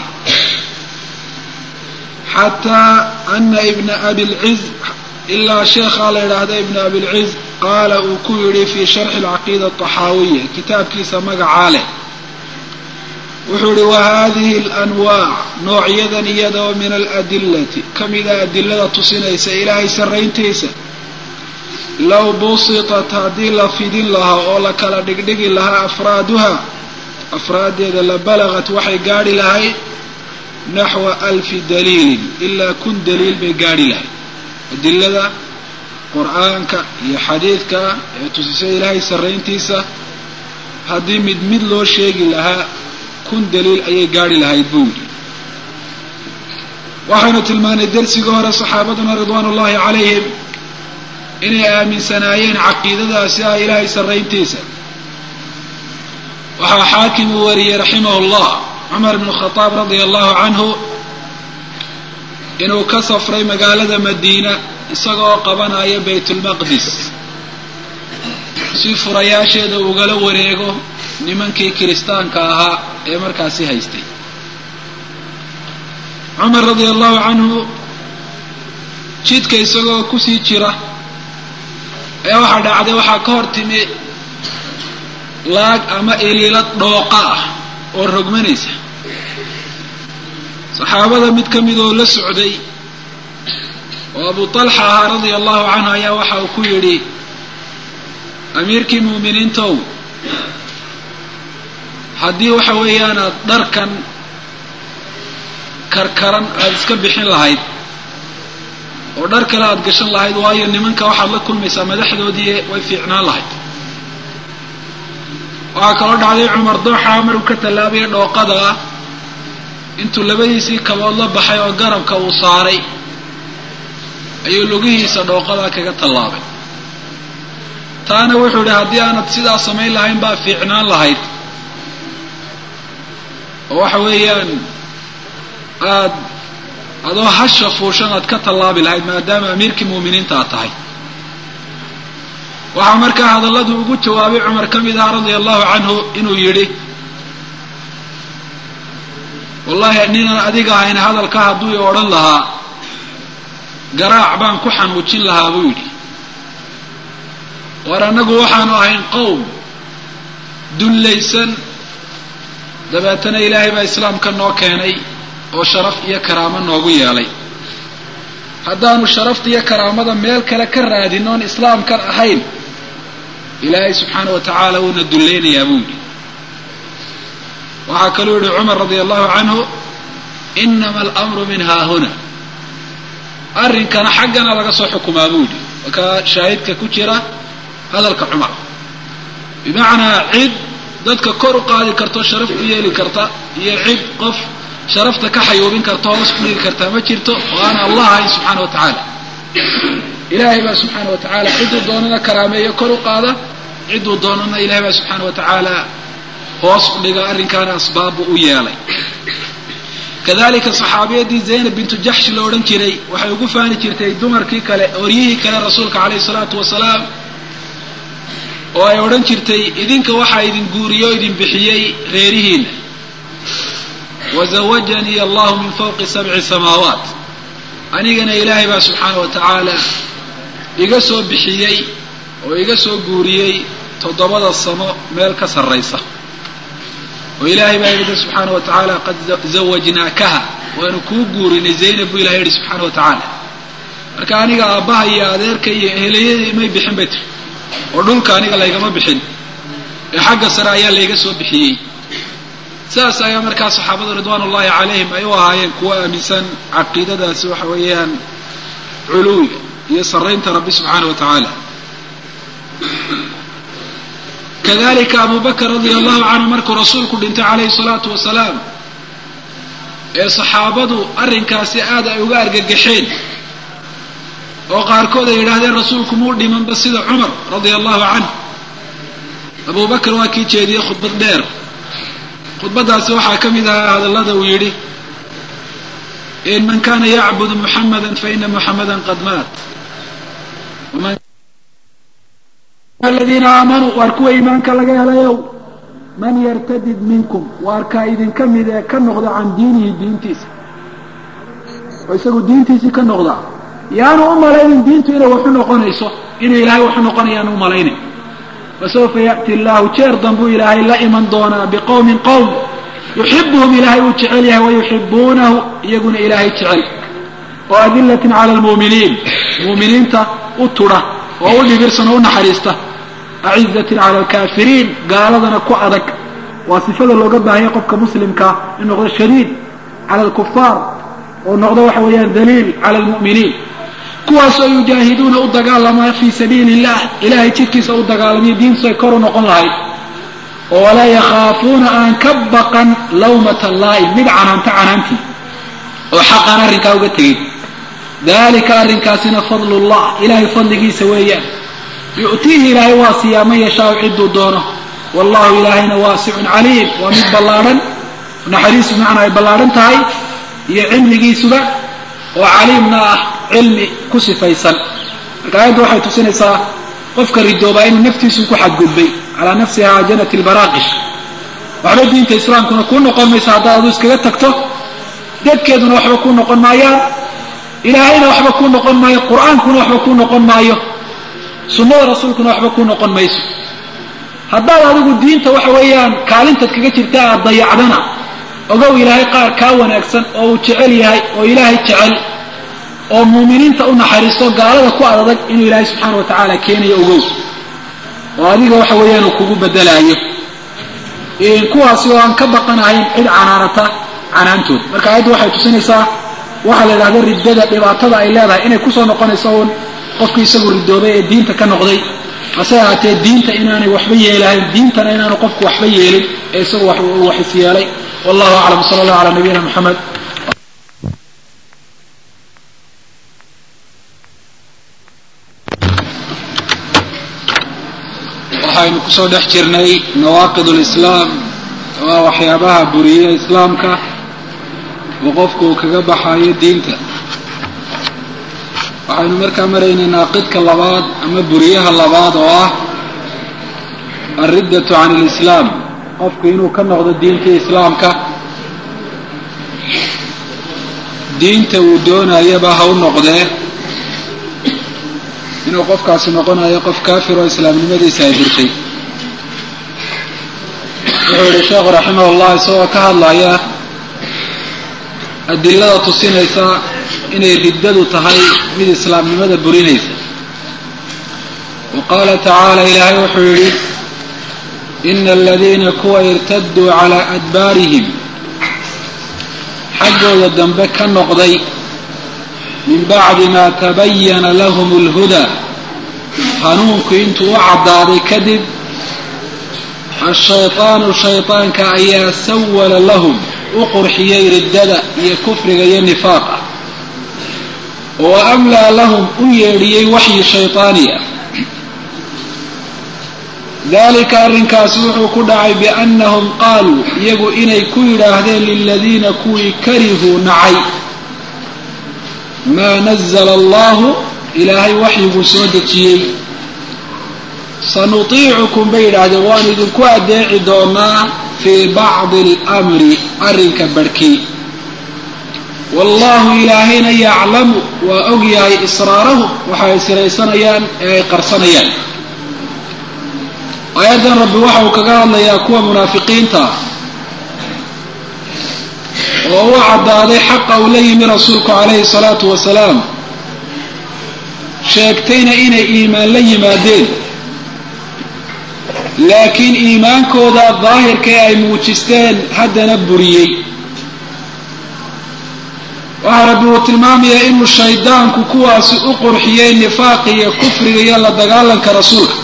xataa ana ibna abilciz ilaa sheekhaa la yidhaahda ibna abilciz qaala uu ku yidhi fii sharxi alcaqiida ataxaawiya kitaabkiisa magacaa leh wuxuu yihi wahadihi alanwaac noocyadan iyada oo min aladillati ka mida adilada tusinaysa ilaahay sarrayntiisa low busitat haddii la fidin lahaa oo la kala dhigdhigi lahaa afraaduha afraaddeeda la balagat waxay gaadhi lahayd naxwa alfi daliilin ilaa kun daliil bay gaadhi lahayd adilada qur-aanka iyo xadiidka ee tusisay ilaahay sarrayntiisa haddii mid mid loo sheegi lahaa kun daliil ayay gaadhi lahayd buu yidhi waxaynu tilmaanay dersigii hore saxaabaduna ridwaan ullahi calayhim inay aaminsanaayeen caqiidadaasi ah ilaahay sarrayntiisa waxaa xaakim uu wariyey raximah llah cumar bnu khadaab radia allahu canhu inuu ka safray magaalada madiina isagoo qabanaya baytulmaqdis si furayaasheeda ugala wareego nimankii kiristaanka ahaa ee markaasi haystay cumar radia allahu canhu jidka isagoo kusii jira ayaa waxaa dhacday waxaa ka hor timi laag ama iliilad dhooqa ah oo rogmanaysa saxaabada mid ka mid oo la socday oo abu talxa ahaa radia allahu canhu ayaa waxa uu ku yidhi amiirkii mu'miniintow haddii waxa weeyaanaad dharkan karkaran aada iska bixin lahayd oo dhar kale aada gashan lahayd waayo nimanka waxaad la kulmaysaa madaxdoodii way fiicnaan lahayd waxaa kaloo dhacday cumar dooxa maruu ka tallaabaya dhooqada ah intuu labadiisii kabood la baxay oo garabka uu saaray ayuu lugihiisa dhooqadaa kaga tallaabay taana wuxuu idhi haddii aanad sidaa samayn lahayn baa fiicnaan lahayd oo waxa weeyaan aad adoo hasha fuushan aad ka tallaabi lahayd maadaama amiirkii mu'miniinta aad tahay waxaa markaa hadalladu ugu jawaabay cumar ka mid aha radia allahu canhu inuu yidhi wallahi ninaan adiga ahayn hadalka hadduu i odhan lahaa garaac baan ku xanuujin lahaa buu yidhi war annagu waxaanu ahayn qowm dullaysan dabeetana ilaahay baa islaamka noo keenay oo sharaf iyo karaamo noogu yeelay haddaanu sharafta iyo karaamada meel kale ka raadin oon islaamkan ahayn ilaahay subxaana wa tacaala wuuna dullaynayaa buu yidhi waxaa kaluu yihi cumar radia allahu canhu inama alamru min haahuna arrinkana xaggana laga soo xukumaa buu yidhi wakaa shaahidka ku jira hadalka cumar bimacnaa cid dadka kor u qaadi karto sharaf u yeeli karta iyo cid qof sharafta ka xayuubin karta hoos ku dhigi kartaa ma jirto oo aan allah ahayn subxaana wa tacaala ilaahay baa subxaana wa tacaala cidduu doonana karaameeyo kor u qaada cidduu doonana ilahay baa subxaana wa tacaala hoos u dhiga arrinkaana asbaabbu u yeelay kadalika saxaabiyadii zaynab bintu jaxsh la odhan jiray waxay ugu faani jirtay dumarkii kale oryihii kale rasuulka calayhi salaatu wasalaam oo ay odhan jirtay idinka waxaa idin guuriyo o idin bixiyey reerihiina wazawajanii allahu min fawqi sabci samaawaat anigana ilaahay baa subxaana wa tacaala iga soo bixiyey oo iga soo guuriyey toddobada samo meel ka sarraysa oo ilaahay baa yidhi subxaana wa tacaala qad zawajnaakaha waanu kuu guurinay zaynab buu ilahay yidhi subxaana wa tacaala marka aniga aabbaha iyo adeerka iyo eheleyadii may bixin bay tiri oo dhulka aniga laygama bixin ee xagga sare ayaa layga soo bixiyey sidaas ayaa markaa saxaabadu ridwaan ullahi calayhim ay u ahaayeen kuwa aaminsan caqiidadaasi waxa weeyaan culuwiga iyo saraynta rabbi subxaana wa tacaala kadalika abu bakr radia allahu canhu markuu rasuulku dhintay calayhi salaatu wasalaam ee saxaabadu arrinkaasi aad ay uga argagaxeen oo qaarkood ay yidhaahdeen rasuulku muu dhimanba sida cumar radia allahu canh abu bakr waa kii jeediyey khudbad dheer khudbadaasi waxaa ka mid ahaa hadallada uu yidhi in man kana yacbudu muxamada faina muxamada qad maat aladiina aamanuu waar kuwa iimaanka laga helayow man yartadid minkum waar kaa idinka mid ee ka noqda can diinihi diintiisa oo isagu diintiisii ka noqda yaanu u malaynin diintu inay waxu noqonayso inuu ilaahay waxu noqonayaanu u malaynin fasawfa ya'ti allahu jeer danbuu ilaahay la iman doonaa biqowmin qowm yuxibuhum ilaahay uu jecel yahay wayuxibuunahu iyaguna ilaahay jecel oo adilatin cala almu'miniin mu'miniinta u tudha oo u dhibirsan oo u naxariista acizatin cala alkaafiriin gaaladana ku adag waa sifada looga baahanya qofka muslimkaa in noqdo shadiid cala alkufaar oo noqdo waxa weeyaan daliil cala almu'miniin kuwaasoo yujaahiduuna u dagaalamaa fii sabiili illah ilaahay jidkiisa u dagaalamiyo diintu ay kor u noqon lahayd oo walaa yakhaafuuna aan ka baqan lawmata laa'im mid canaanta canaantii oo xaqaan arrinkaa uga tegin dalika arrinkaasina fadlu llah ilahay fadligiisa weeyaan yu'tiihi ilaahay waa siiyaa man yashaau cidduu doono wallahu ilaahayna waasicun caliim waa mid ballaadhan naxariisu macnaa ay ballaadhan tahay iyo cilmigiisuba oo caliimna ah cilmi ku sifaysan marka aayadda waxay tusinaysaa qofka ridoobaa inuu naftiisu ku xadgudbay calaa nafsiha janat lbaraaqish waxba diinta islaamkuna kuu noqon maysa haddaad adu iskaga tagto dadkeeduna waxba kuu noqon maayaan ilaahayna waxba kuu noqon maayo qur-aankuna waxba kuu noqon maayo sunnada rasuulkuna waxba kuu noqon mayso haddaad adigu diinta waxa weeyaan kaalintaad kaga jirta aad dayacdana ogow ilaahay qaar kaa wanaagsan oo uu jecel yahay oo ilaahay jecel oo muuminiinta u naxariisto gaalada ku adadag inuu ilaahay subxaana wa tacaala keenayo ogow oo adiga waxa weeyaan uu kugu bedelaayo kuwaasi oo aan ka baqanahayn cid canaanata canaantood marka aayaddu waxay tusinaysaa waxaa la idhahda riddada dhibaatada ay leedahay inay kusoo noqonayso uun qofkii isagu ridoobay ee diinta ka noqday hase ahaatee diinta inaanay waxba yeelahayn diintana inaanu qofku waxba yeelin ee isagu wax is yeelay wallahu aclam sala allah calaa nabiyina moxamed waxaynu kusoo dhex jirnay nawaaqid lislaam waa waxyaabaha buriya islaamka oo qofku uu kaga baxayo diinta waxaynu markaa maraynay naaqidka labaad ama buriyaha labaad oo ah alriddatu can alislaam qofku inuu ka noqdo diintii islaamka diinta uu doonayaba ha u noqdee inuu qofkaasi noqonayo qof kaafir oo islaamnimadiisa ay dirtay wuxuu yihi sheekhu raximah ullah isagoo ka hadlaya adilada tusinaysa inay riddadu tahay mid islaamnimada burinaysa wa qaala tacaala ilaahay wuxuu yidhi ina aladiina kuwa irtaduu calaa adbaarihim xaggooda dambe ka noqday min bacdi maa tabayana lahum اlhudaa hanuunku intuu u caddaaday kadib ashayطaanu shayطaanka ayaa sawala lahum u qurxiyey riddada iyo kufriga iyo nifaaqa oo amlaa lahum u yeedhiyey waxyi shayطaani ah dalika arrinkaasi wuxuu ku dhacay biannahum qaaluu iyagu inay ku yidhaahdeen liladiina kuwii karihuu nacay maa nazla allahu ilaahay waxyiguu soo dejiyey sanutiicukum bay yidhaahdeen waan idinku adeeci doonaa fii bacdi almri arrinka barhkii wallahu ilaahayna yaclamu waa og yahay israarahum waxay siraysanayaan ee ay qarsanayaan aayaddan rabbi waxa uu kaga hadlayaa kuwa munaafiqiinta oo u caddaaday xaqa uu la yimi rasuulku calayhi salaatu wasalaam sheegtayna inay iimaan la yimaadeen laakiin iimaankooda daahirka ee ay muujisteen haddana buriyey waxaa rabbi uu tilmaamayaa inuu shaydaanku kuwaasi u qurxiyey nifaaqa iyo kufriga iyo la dagaalanka rasuulka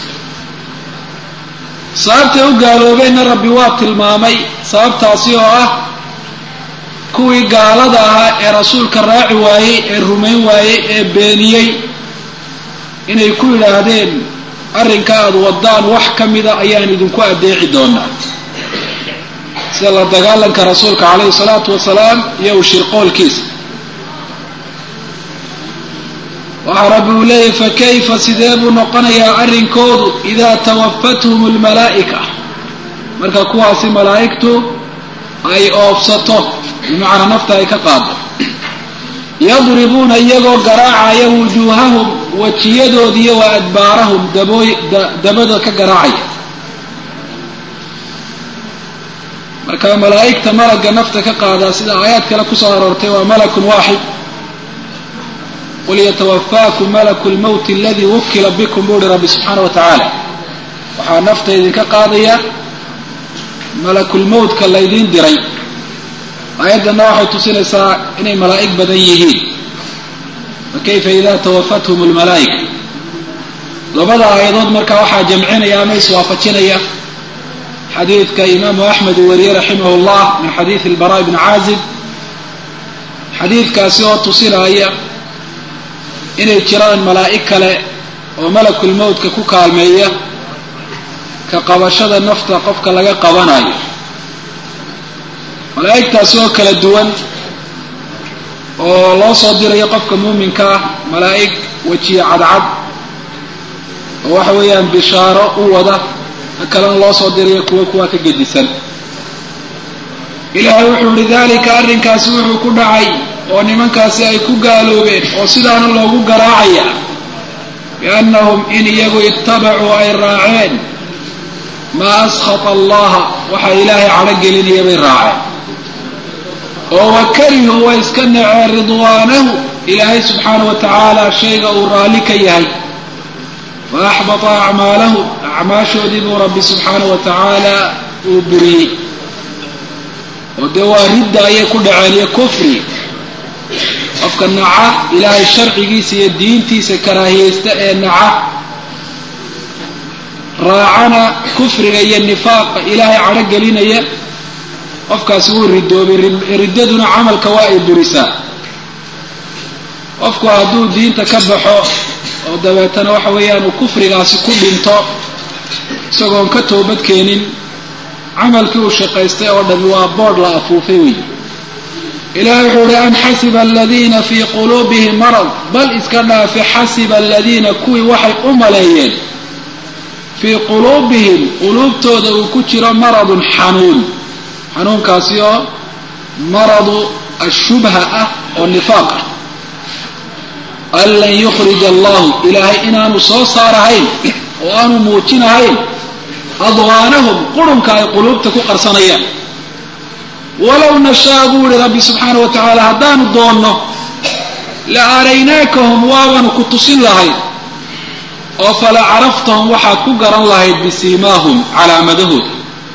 sababtay u gaaloobeenna rabbi waa tilmaamay sababtaasi oo ah kuwii gaalada ahaa ee rasuulka raaci waayey ee rumayn waayey ee beeniyey inay ku yidhaahdeen arrinka aada waddaan wax ka mida ayaan idinku addeeci doonaa sida la dagaalanka rasuulka calayhi salaatu wasalaam iyo u shirqoolkiisa waxaa rabbi uu leeyahy fakayfa sidee buu noqonayaa arrinkoodu idaa tawafathum almalaa'ika marka kuwaasi malaa'igtu ay oobsato bimacnaa nafta ay ka qaado yadribuuna iyagoo garaacaya wujuuhahum wajiyadoodiiyo wa adbaarahum dabooy dabada ka garaacaya marka malaa'igta malagga nafta ka qaadaa sida aayaad kale kusoo aroortay waa malakun waaxid qul yatawafaakum malaku lmowti aladii wukila bikum buu uhi rabbi subxaana wa tacaala waxaa nafta idinka qaadaya malakulmowtka laydiin diray aayaddanna waxay tusinaysaa inay malaa'ig badan yihiin fakayfa ida tawafathum lmalaa'ika labada aayadood marka waxaa jamcinaya ama iswaafajinaya xadiidka imaamu axmed uu wariyey raximah llah min xadiidi albara bni caazib xadiidkaasi oo tusinaya inay jiraan malaa'ig kale oo malakulmowtka ku kaalmeeya ka qabashada nafta qofka laga qabanayo malaa'igtaasi oo kala duwan oo loo soo dirayo qofka muuminka ah malaa'ig wejiye cadcad oo waxa weeyaan bishaaro u wada ka kalena loo soo dirayo kuwa kuwa ka gedisan ilaahay wuxuu ihi dalika arrinkaasi wuxuu ku dhacay oo nimankaasi ay ku gaaloobeen oo sidaana loogu garaacaya biannahum in iyagu ittabacuu ay raaceen maa askhata allaha waxaa ilaahay cadho gelinaya bay raaceen oo wa karihuu way iska naceen ridwaanahu ilaahay subxaana wa tacaala shayga uu raalli ka yahay wa axbata acmaalahu acmaashoodii buu rabbi subxaana wa tacaala uu buriyey oo dee waa ridda ayay ku dhaceen iyo kufri qofka naca ilaahay sharcigiisa iyo diintiisa karaahiyeysta ee naca raacana kufriga iyo nifaaqa ilaahay cadho gelinaya qofkaasi wuu ridoobay riddaduna camalka waa ay burisaa qofku hadduu diinta ka baxo oo dabeetana waxa weeyaan uu kufrigaasi ku dhinto isagoon ka toobad keenin camalkii uu shaqaystay oo dhami waa boodh la afuufay wey ilahay wuxuu uhi am xasiba aladiina fii quluubihim marad bal iska dhaafe xasiba aladiina kuwii waxay u maleeyeen fii quluubihim quluubtooda uu ku jiro maradun xanuun xanuunkaasi oo maradu ashubha ah oo nifaaq ah an lan yukhrij allahu ilaahay inaanu soo saarahayn oo aanu muujinahayn adwaanahum qurunka ay quluubta ku qarsanayaan walow nashaa buu ihi rabbi subxaana wa tacaala haddaanu doonno la araynaakahum waabaanu ku tusin lahayd oo fala caraftahum waxaad ku garan lahayd bisiimaahum calaamadahooda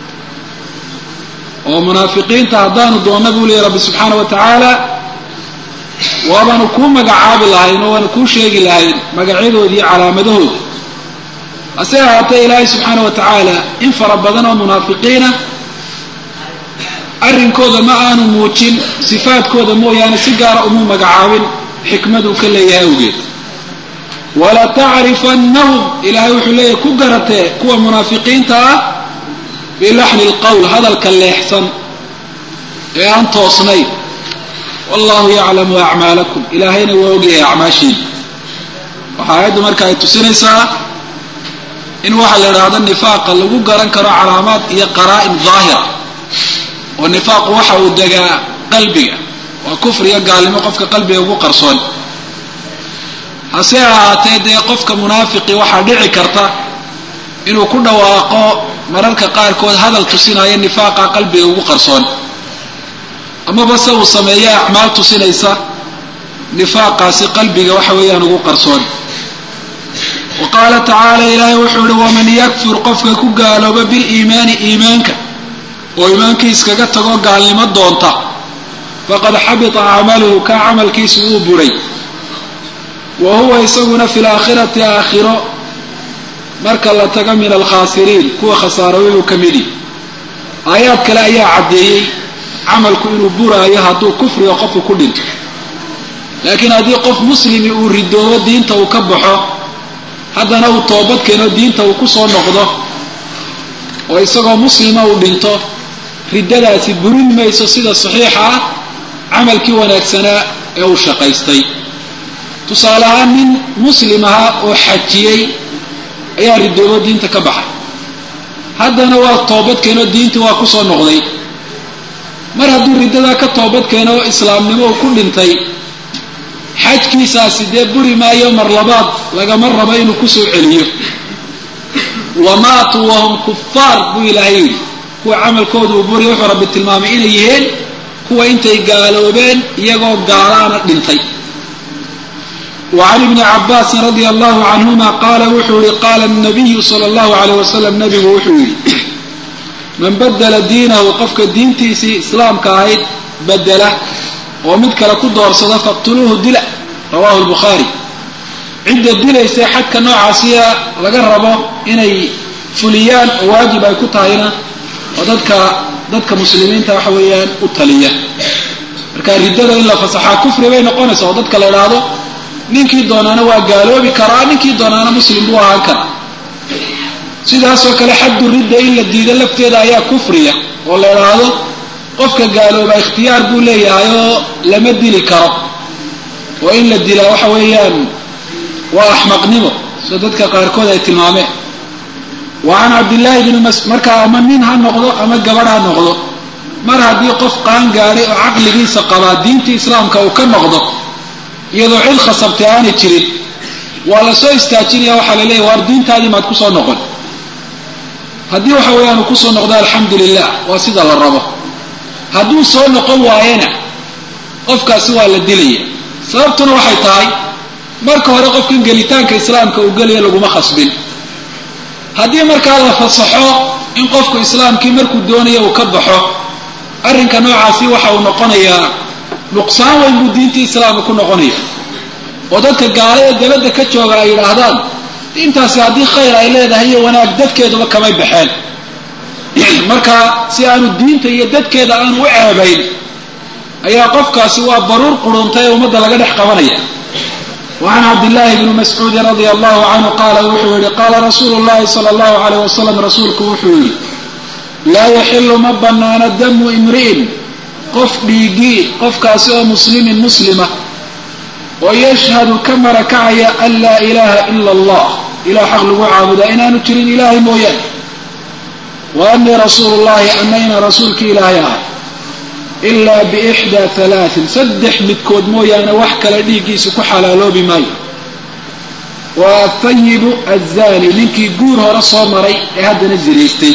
oo munaafiqiinta haddaanu doonno buu leeyahy rabbi subxaana wa tacaala waabaanu kuu magacaabi lahayn oo waanu kuu sheegi lahayn magacyadoodi iyo calaamadahooda hase ahaatee ilaahay subxaana wa tacaala in fara badan oo munaafiqiina arrinkooda ma aanu muujin sifaadkooda mooyaane si gaara umuu magacaabin xikmaduu ka leeyahay awgeed wala tacrifannahum ilaahay wuxuu leeyahay ku garatee kuwa munaafiqiinta ah bilaxni lqowl hadalka leexsan ee aan toosnayn wallahu yaclamu acmaalakum ilaahayna waa ogyahay acmaashiina waxaa aayaddu marka ay tusinaysaa in waxaa la idhaahdo nifaaqa lagu garan karo calaamaad iyo qaraa'in daahira oo nifaaqu waxa uu degaa qalbiga waa kufriga gaalnimo qofka qalbiga ugu qarsoon hase ahaatee dee qofka munaafiqi waxaa dhici karta inuu ku dhawaaqo mararka qaarkood hadal tusinaya nifaaqa qalbiga ugu qarsoon amaba se uu sameeyo acmaal tusinaysa nifaaqaasi qalbiga waxa weeyaan ugu qarsoon wa qaala tacaala ilaahay wuxuu ihi waman yakfur qofka ku gaalooba biliimaani iimaanka oo iimaankii iskaga tago gaalnimo doonta faqad xabita camaluhu kaa camalkiisu wuu buray wa huwa isaguna fi laakhirati aakhiro marka la tago min alkhaasiriin kuwa khasaarooyuu ka midi aayaad kale ayaa caddeeyey camalku inuu buraayo hadduu kufriga qofku ku dhinto laakiin haddii qof muslimi uu ridoobo diinta uu ka baxo haddana uu toobad keeno diinta uu ku soo noqdo oo isagoo muslima uu dhinto riddadaasi burin mayso sida saxiixa ah camalkii wanaagsanaa ee uu shaqaystay tusaale ahaan nin muslim ahaa oo xajiyey ayaa ridoobo diinta ka baxay haddana waa toobad keeno diintii waa ku soo noqday mar hadduu riddadaa ka toobad keeno oo islaamnimo uu ku dhintay xajkiisaasi dee buri maayo mar labaad lagama rabo inuu kusoo celiyo wamaatuu wahum kufaar buu ilaahay yidhi kuwa camalkooda uu buriya wuxuu rabbi tilmaamay inay yihiin kuwa intay gaaloobeen iyagoo gaalaana dhintay وعن ابن عباس رضي الله عنهما قال وxuu i qاl النبي صلى الله عليه وسلم نبgu wuxuu yihi man badla diinahu qofka diintiisii islaamka ahayd bedela oo mid kale ku doorsada faqtuluuhu dila rawahu الbخaarي cidda dilaysa xadka noocaasiya laga rabo inay fuliyaan oo waajib ay ku tahayna oo dadka dadka muslimiinta waxa weeyaan u taliya marka riddada in la fasaxaa kufri bay noqonaysa oo dadka la idhaahdo ninkii doonaana waa gaaloobi karaa ninkii doonaana muslim buu ahaan karaa sidaasoo kale xaddu ridda in la diido lafteeda ayaa kufriya oo la idhaahdo qofka gaalooba ikhtiyaar buu leeyahay oo lama dili karo oo in la dilaa waxa weeyaan waa axmaqnimo sida dadka qaarkood ay tilmaameen wa can cabdillaahi bni mas markaa ama nin ha noqdo ama gabadh ha noqdo mar haddii qof qaan gaadhay oo caqligiisa qabaa diintii islaamka uu ka noqdo iyadoo cid khasabtay aanay jirin waa la soo istaajinaya waxaa la leeyahy waar diintaadii maad kusoo noqon haddii waxa weeyaan uu kusoo noqdo alxamdu lilah waa sida la rabo hadduu soo noqon waayana qofkaasi waa la dilaya sababtuna waxay tahay marka hore qofkan gelitaanka islaamka uu gelaya laguma khasbin haddii markaa la fasaxo in qofku islaamkii markuu doonayo uu ka baxo arrinka noocaasi waxa uu noqonayaa nuqsaan weyn buu diintii islaamka ku noqonaya oo dadka gaalada dabadda ka jooga ay yidhaahdaan diintaasi haddii khayr ay leedahay iyo wanaag dadkeeduba kamay baxeen marka si aanu diinta iyo dadkeeda aanu u ceebayn ayaa qofkaasi waa baruur quruntay ee ummadda laga dhex qabanaya wa can cabdillaahi bni mascuudin radia allahu canhu qaala wuxuu yihi qaala rasuulu llahi sala allahu alayh wasalam rasuulku wuxuu yihi laa yaxilu ma banaano damu imri'in qof dhiigii qofkaasi oo muslimin muslima oo yashhadu ka marakacaya an laa ilaaha ila allah ilah xaq lagu caabudaa inaanu jirin ilaahay mooyaane wa anii rasuulu llahi anayna rasuulkii ilaahay ahay ilaa biixdaa halaatin saddex midkood mooyaane wax kale dhiiggiisa ku xalaaloobi maayo waa athayibu azani ninkii guur hore soo maray ee haddana zinaystay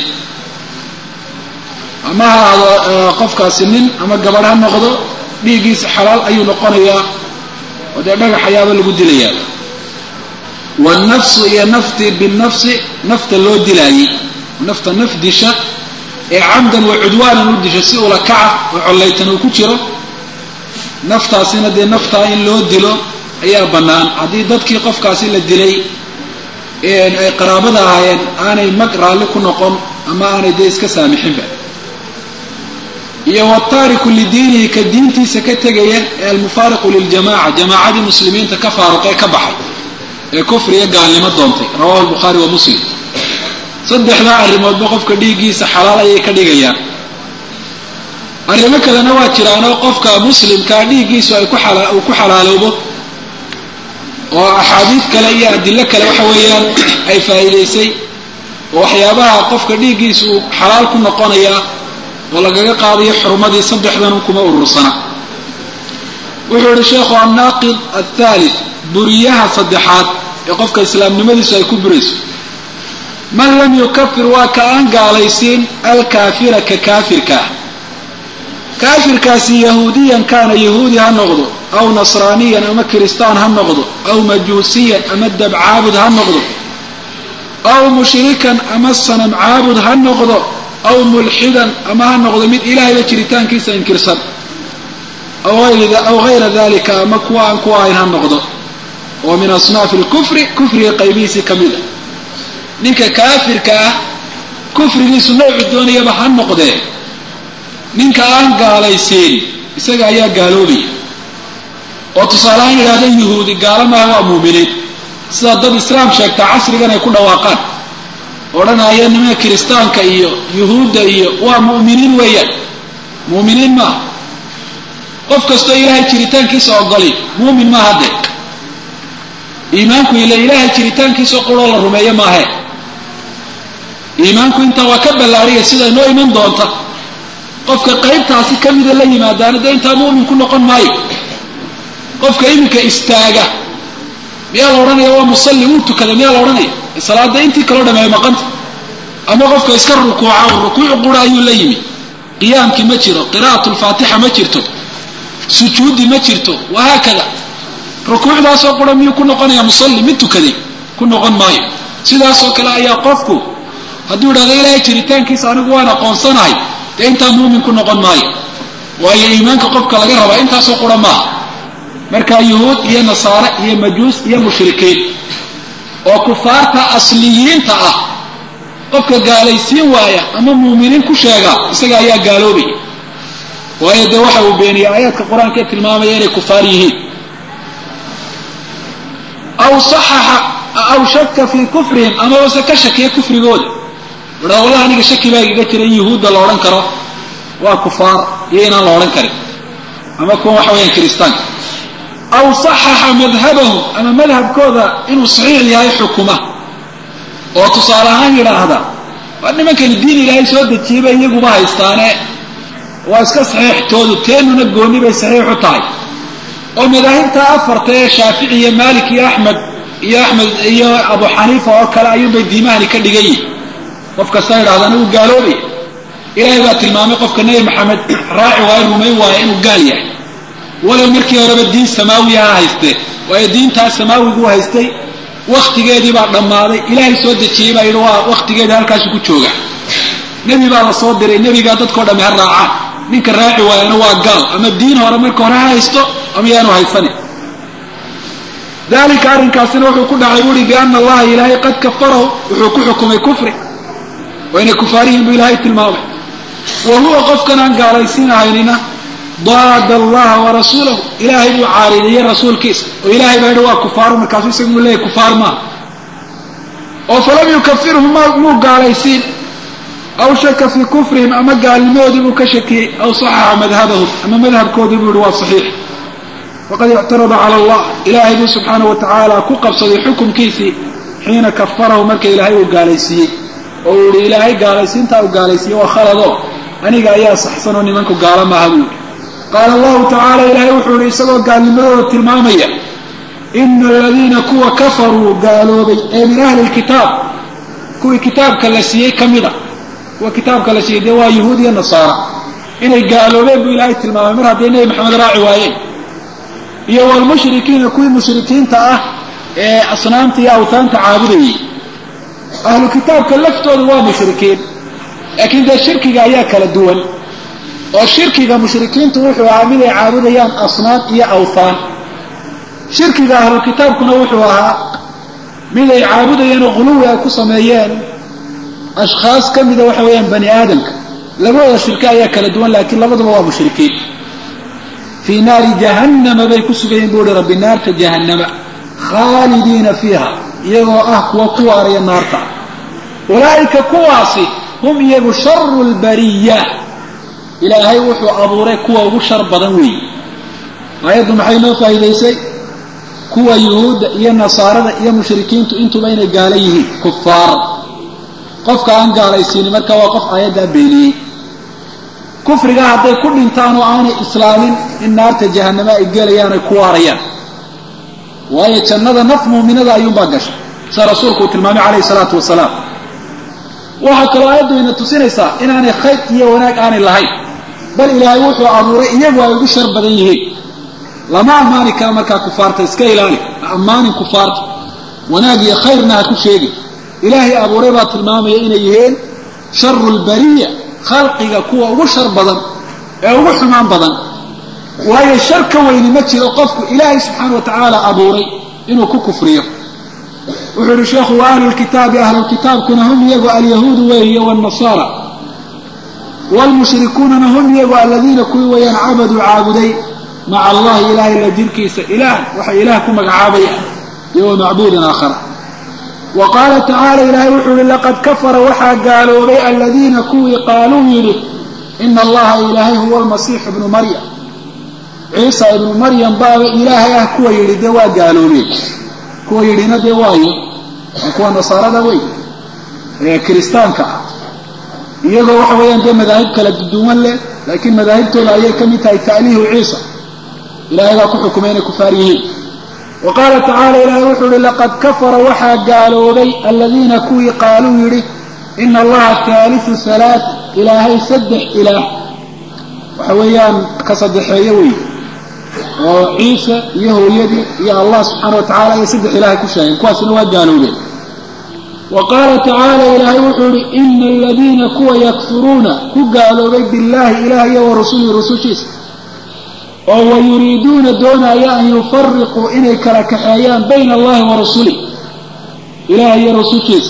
ama ha ahaado qofkaasi nin ama gabadh ha noqdo dhiiggiisa xalaal ayuu noqonayaa oo dee dhagax ayaaba lagu dilayaa wannafsu iyo nafti binafsi nafta loo dilaayey nafta naf disha ee camdan wa cudwaanan u disha si ula kaca oo collaytan uu ku jiro naftaasina dee naftaa in loo dilo ayaa bannaan haddii dadkii qofkaasi la dilay ay qaraabada ahaayeen aanay mag raalli ku noqon ama aanay dee iska saamixinba iyo wataariku lidiinihi ka diintiisa ka tegaya ee almufaariqu liljamaca jamaacadii muslimiinta ka faaruqee ka baxay ee kufriga gaalnimo doontay rawahu lbukhaari wa muslim saddexdaa arrimoodba qofka dhiiggiisa xalaal ayay ka dhigayaan arrimo kalena waa jiraanoo qofka muslimkaa dhiiggiisu ay uu ku xalaaloobo oo axaadiid kale iyo adilo kale waxa weeyaan ay faa'iidaysay oo waxyaabaha qofka dhiiggiisa uu xalaal ku noqonayaa oo lagaga qaadayo xurumadii saddexdan kuma urursana wuxuu yihi sheekhu annaaqid athaalith buriyaha saddexaad ee qofka islaamnimadiisu ay ku burayso man lam yukafir waa ka aan gaalaysiin alkaafira ka kaafirka ah kaafirkaasi yahuudiyan kaana yahuudi ha noqdo aw nasraaniyan ama kiristaan ha noqdo aw majuusiyan ama dabcaabud ha noqdo aw mushrikan ama sanam caabud ha noqdo aw mulxidan ama ha noqdo mid ilaahayba jiritaankiisa inkirsan aw hayra dalika ama kuwa aan ku ahayn ha noqdo oo min asnaafi lkufri kufriga qaybihiisii ka mid a ninka kaafirka ah kufrigiisu noocu doonayaba ha noqdee ninka aan gaalaysiin isaga ayaa gaaloobaya oo tusaalehaan yidhahda yuhuudi gaalo maaha waa muuminiin sida dad islaam sheegtaa casrigan ay ku dhawaaqaan odhanaya nimanka kiristaanka iyo yuhuudda iyo waa mu'miniin weeyaan mu'miniin maaha qof kastoo ilaahay jiritaankiisa ogoli muumin maaha dee iimaanku ile ilaahay jiritaankiisa quroo la rumeeyo maahe iimaanku intaa waa ka ballaariya sida inoo iman doonta qofka qaybtaasi ka mida la yimaadaana dee intaa mu'min ku noqon maayo qofka iminka istaaga miyaa la odhanaya waa musalli wuu tukada miyaa la odhanaya salaada intii kaloo dhameeyo maqanta ama qofka iska rukuuca rukuucu qura ayuu la yimi qiyaamkii ma jiro qira'atu lfaatixa ma jirto sujuudi ma jirto wahaakada rukuucdaasoo qura miyuu ku noqonaya musalli mid tukaday ku noqon maayo sidaasoo kale ayaa qofku hadduu idhahdo ilaahay jiritaankiisa anigu waan aqoonsanahay dee intaa muumin ku noqon maayo waayo iimaanka qofka laga rabaa intaasoo qura maaha marka yuhuud iyo nasaare iyo majuus iyo mushrikiin oo kufaarta asliyiinta ah qofka gaalaysiin waaya ama muuminiin ku sheega isaga ayaa gaaloobaya waayo dee waxa uu beeniyey aayaadka qur-aanka ee tilmaamaya inay kufaar yihiin aw saxaxa aw shaka fii kufrihim amabase ka shakiya kufrigooda wadhaa wallahi aniga shaki baa igaga jira in yuhuudda la odhan karo waa kufaar iyo inaan la odhan karin ama kuwa waxa weyaan kiristaanka aw saxaxa madhabahum ama madhabkooda inuu saxiix yahay xukuma oo tusaale ahaan yidhaahda waa nimankani diin ilaahay soo dejiyey bay iyaguba haystaane waa iska saxiixtoodu teenuna gooni bay saxiix u tahay oo madaahibta afarta ee shaafici iyo maalik iyo axmed iyo axmed iyo abu xaniifa oo kale ayuunbay diimahani ka dhigan yihin qof kasta yidhahda anigu gaaloobaya ilaahay baa tilmaamay qofka nebi maxamed raaci waayo rumayn waaya inuu gaal yahay walow markii horeba diin samaawiya ha haystee waayo diintaas samaawiguu haystay wakhtigeedii baa dhammaaday ilaahay soo dejiyey baa yidhi waa wakhtigeedii halkaasu ku jooga nebi baa la soo diray nebigaa dadkao dhamme ha raacaan ninka raaci waayana waa gaal ama diin hore marka hore ha haysto ama yaanu haysanin dalika arrinkaasina wuxuu ku dhacay buuhi biana allaha ilaahay qad kafarahu wuxuu ku xukumay kufri waa inay kufaarihiin buu ilaahay tilmaamay wa huwa qofkan aan gaalaysiinahaynina daada allaha warasuulahu ilaahay buu caarideeyey rasuulkiisa oo ilahay baa yidhi waa kufaaru markaasu isagu muu leeyahy kufaar maaha oo falam yukafirhum muu gaalaysiin aw shaka fii kufrihim ama gaalnimadoodii buu ka shakiyey aw saxaxa madhabahum ama madhabkoodii buu yihi waa saxiix faqad ictarada cala allah ilaahay buu subxaana wa tacaala ku qabsaday xukumkiisii xiina kafarahu marka ilaahay uu gaalaysiiyey oo uu yihi ilaahay gaalaysiintaa uu gaalaysiiyey waa khalado aniga ayaa saxsan oo nimanku gaalo maaha buu yihi qaala allahu tacaala ilaahay wuxuu yihi isagoo gaalnimadooda tilmaamaya ina aladiina kuwa kafaruu gaaloobay ee min ahli lkitaab kuwii kitaabka la siiyey ka mid a kuwa kitaabka la siiyey dee waa yahuud iyo nasaara inay gaaloobeen buu ilaahay tilmaamay mar hadday nebi maxamed raaci waayeen iyo walmushrikiina kuwii mushrikiinta ah ee asnaamta iyo awtaanta caabudayay ahlu kitaabka laftoodu waa mushrikiin laakiin dee shirkiga ayaa kala duwan oo shirkiga mushrikiintu wuxuu ahaa mid ay caabudayaan asnaam iyo awthaan shirkiga ahlu kitaabkuna wuxuu ahaa mid ay caabudayeen oo quluwi ay ku sameeyeen ashkhaas ka mida waxa weeyaan bani aadamka labadooda shirke ayaa kala duwan laakiin labaduba waa mushrikiin fii naari jahannama bay ku sugayiin buu uhi rabbi naarta jahannama khaalidiina fiiha iyagoo ah kuwa ku waaraya naarta ulaa'ika kuwaasi hum iyagu sharu lbariya ilaahay wuxuu abuuray kuwa ugu shar badan weeye aayaddu maxay noo faa'iidaysay kuwa yuhuudda iyo nasaarada iyo mushrikiintu intuba inay gaala yihiin kufaar qofka aan gaalaysiinin marka waa qof aayaddaa beeniyey kufriga hadday ku dhintaan oo aanay islaamin in naarta jahanamo ay gelayaan ay ku waarayaan waayo jannada naf muuminada ayuunbaa gashay sida rasuulku uu tilmaamay calayhi salaatu wasalaam waxaa kaloo aayaddu ina tusinaysaa inaanay khayr iyo wanaag aanay lahayn bal ilaahay wuxuu abuuray iyagu ay ugu shar badan yihiin lama ammaani kara markaa kufaarta iska ilaali ha ammaanin kufaarta wanaag iyo khayrna ha ku sheegi ilaahay abuuray baa tilmaamaya inay yihiin sharu lbariya khalqiga kuwa ugu shar badan ee ugu xumaan badan waayo shar ka weyni ma jiro qofku ilaahay subxaana wa tacaala abuuray inuu ku kufriyo wuxuu yihi sheekhu wa ahlulkitaabi ahlulkitaabkuna hum iyagu alyahuudu weehiye wاnnasaara wlmushrikuunana hum iyagu aladiina kuwii weeyaan cabaduu caabuday maca allahi ilahay la jirkiisa ilaah waxay ilaah ku magacaabayaan iyo wa macbuudan aakhara wa qaala tacaala ilaahay wuxuu yihi laqad kafara waxaa gaaloobay aladiina kuwii qaaluu yidhi ina allaha ilaahay huwa almasiixu ibnu maryam ciisa ibnu maryam baaba ilaahay ah kuwa yidhi dee waa gaaloobeen kuwa yidhina dee waayo waa kuwa nasaarada wey ee kiristaanka ah iyagoo waxa weeyaan dee madaahib kala duwan leh laakiin madaahibtooda ayay ka mid tahay ta'liihu ciisa ilahay baa ku xukumay inay kufaar yihiin wa qaala tacaala ilaahay wuxuu yihi laqad kafara waxaa gaaloobay aladiina kuwii qaaluu yidhi ina allaha haalisu halaat ilaahay saddex ilaah waxa weeyaan ka saddexeeyo wey oo ciisa iyo hooyadii iyo allah subxaana wa tacala iyo saddex ilaahay ku sheegeen kuwaasina waa gaaloobeen wa qaala tacaala ilaahay wuxuu yihi ina aladiina kuwa yakfuruuna ku gaaloobay billahi ilaah iyo wa rasulihi rusushiisa oo wa yuriiduuna doonaya an yufariquu inay kala kaxeeyaan bayna allahi wa rasulih ilaah iyo rusushiisa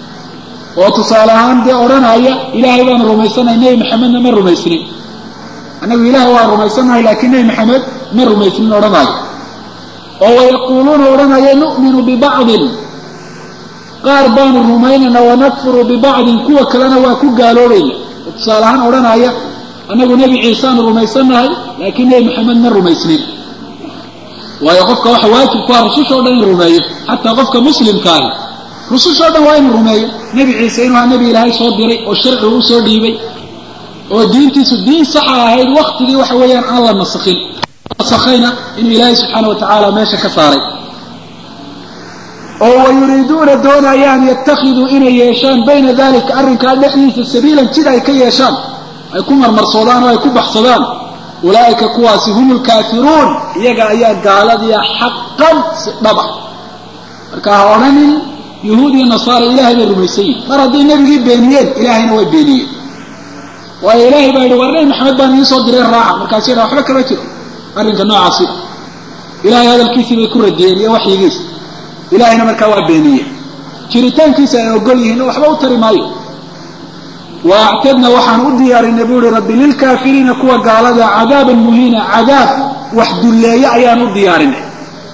oo tusaale ahaan dee odhanaya ilaahay baanu rumaysanahay nebi maxamedna ma rumaysnin annagu ilaah waan rumaysanahay laakiin nebi maxamed ma rumaysnin odhanaayo oo wayaquuluuna odhanaya nu'minu bibacdin qaar baanu rumaynayna wanakfuru bibacdin kuwa kalena waa ku gaaloobayna oo tusaale ahaan odhanaya annagu nebi ciiseaanu rumaysannahay laakiin nebi maxamed ma rumaysnin waayo qofka waxa waajib ku ah rususha o dhan in rumeeyo xataa qofka muslimkaahi rususha o dhan waa inuu rumeeyo nebi ciise inuu ha nebi ilaahay soo diray oo sharcigu u soo dhiibay oo diintiisu diin saxa ahayd waktigii waxa weeyaan aan la nasakhin nasakhayna inuu ilaahay subxaana wa tacaala meesha ka saaray oo wayuriiduuna doonayaan yattakhiduu inay yeeshaan bayna dalika arrinkaa dhexdiisa sabiilan jid ay ka yeeshaan ay ku marmarsoodaan oo ay ku baxsadaan ulaa'ika kuwaasi hum lkaafiruun iyaga ayaa gaaladiia xaqan si dhaba marka ha odhanin yahuud iyo nasaara ilaahay bay rumaysan yihin mar hadday nebigii beeniyeen ilaahayna way beeniyeen waayo ilaahay baa yidhi war nebi maxamed baan idiin soo diray raaca markaasu yadha waxba kama jiro arrinka noocaasi ilahay hadalkiisii bay ku radiyeen iyo waxyigiisa ilahayna markaa waa beeniyeen jiritaankiisa ay ogol yihiin waxba u tari maayo wa actadna waxaan u diyaarinay buu ihi rabbi lilkaafiriina kuwa gaalada cadaaban muhiina cadaab wax dulleeye ayaan u diyaarinay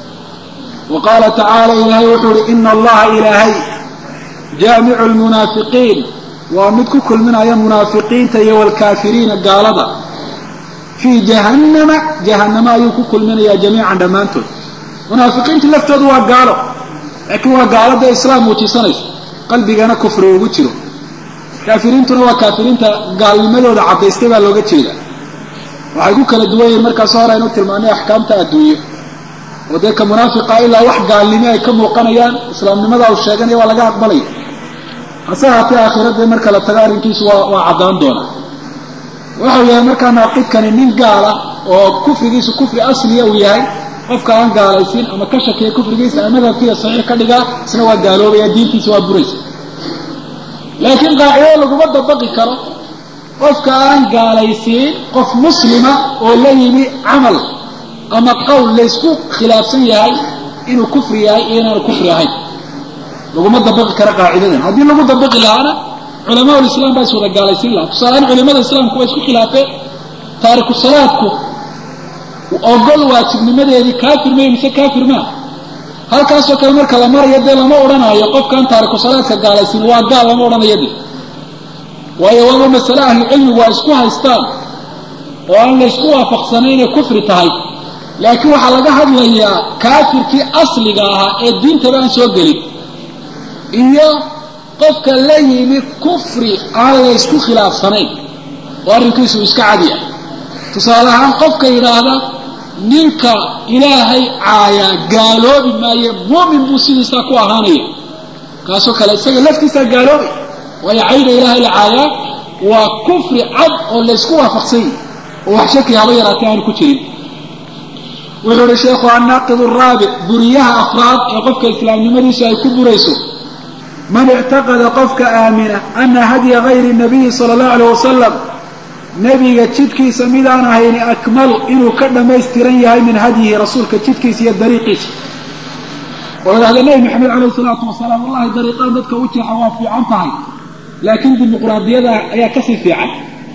wa qaala tacaala ilaahay wuxuu ihi ina allaha ilaahay jaamicu lmunaafiqiin waa mid ku kulminaya munaafiqiinta iyo waalkaafiriina gaalada fii jahannama jahannama ayuu ku kulminayaa jamiican dhammaantood munaafiqiintu laftoodu waa gaalo laakiin waa gaalada islaam muujisanaysa qalbigana kufri ugu jiro kaafiriintuna waa kaafiriinta gaalnimadooda caddaystay baa looga jeeda waxay ku kala duwan yihiin markaas hore aynu tilmaanay axkaamta adduunyo oo dee ka munaafiqa ilaa wax gaalnimo ay ka muuqanayaan islaamnimada uu sheeganaya waa laga aqbalaya hase haatee aakhirada marka la tago arrinkiisu waa waa caddaan doona waxau yahay markaa naaqidkani nin gaala oo kufrigiisu kufri asliya uu yahay qofka aan gaalaysin ama ka shakiya kufrigiisa ama madhabkiiya saxiix ka dhigaa isna waa gaaloobaya diintiisa waa buraysa laakiin qaacido laguma dabaqi karo qofka aan gaalaysiin qof muslima oo la yimi camal ama qowl laysku khilaafsan yahay inuu kufri yahay iyo inaanu kufri ahayn laguma dabaqi karo qaacidadan haddii lagu dabaqi lahaana culamaa lislaam baa is wada gaalaysiin lahaa tusaalehaan culimada islaamku waa isku khilaafeen taariku salaadku ogol waajibnimadeedii kaafir may mise kaafir maa halkaasoo kale marka la marayo dee lama odhanaayo qofkaan taariku salaadka gaalaysiin waa gaal lama odhanayo de waayo waaba masale ahlucilmigu waa isku haystaan oo aan laysku waafaqsanay inay kufri tahay laakiin waxaa laga hadlayaa kaafirkii asliga ahaa ee diintaba aan soo gelin iyo qofka la yimi kufri aan laysku khilaafsanayn oo arrinkiisu iska cadi ah tusaale ahaan qofka yidhaahda ninka ilaahay caayaa gaaloobi maaye muumin buu sidiisaa ku ahaanaya kaasoo kale isaga laftiisaa gaaloobay waayo cayda ilaahay la caayaa waa kufri cad oo laysku waafaqsan yahi oo wax shaki haba yaraatay aanu ku jirin wuxuu uhi sheekhu annaaqid araabic buriyaha afraad ee qofka islaamnimadiisu ay ku burayso man ictaqada qofka aamina ana hadya gayri nabiyi sala allahu alayh wasalam nebiga jidkiisa midaan ahayni akmalu inuu ka dhammaystiran yahay min hadyihi rasuulka jidkiisa iyo dariiqiisa oo idhahda nebi maxamed calayhi salaatu wasalaam wallahi dariiqaan dadka u jeexa waa fiican tahay laakiin dimuqraadiyada ayaa kasii fiican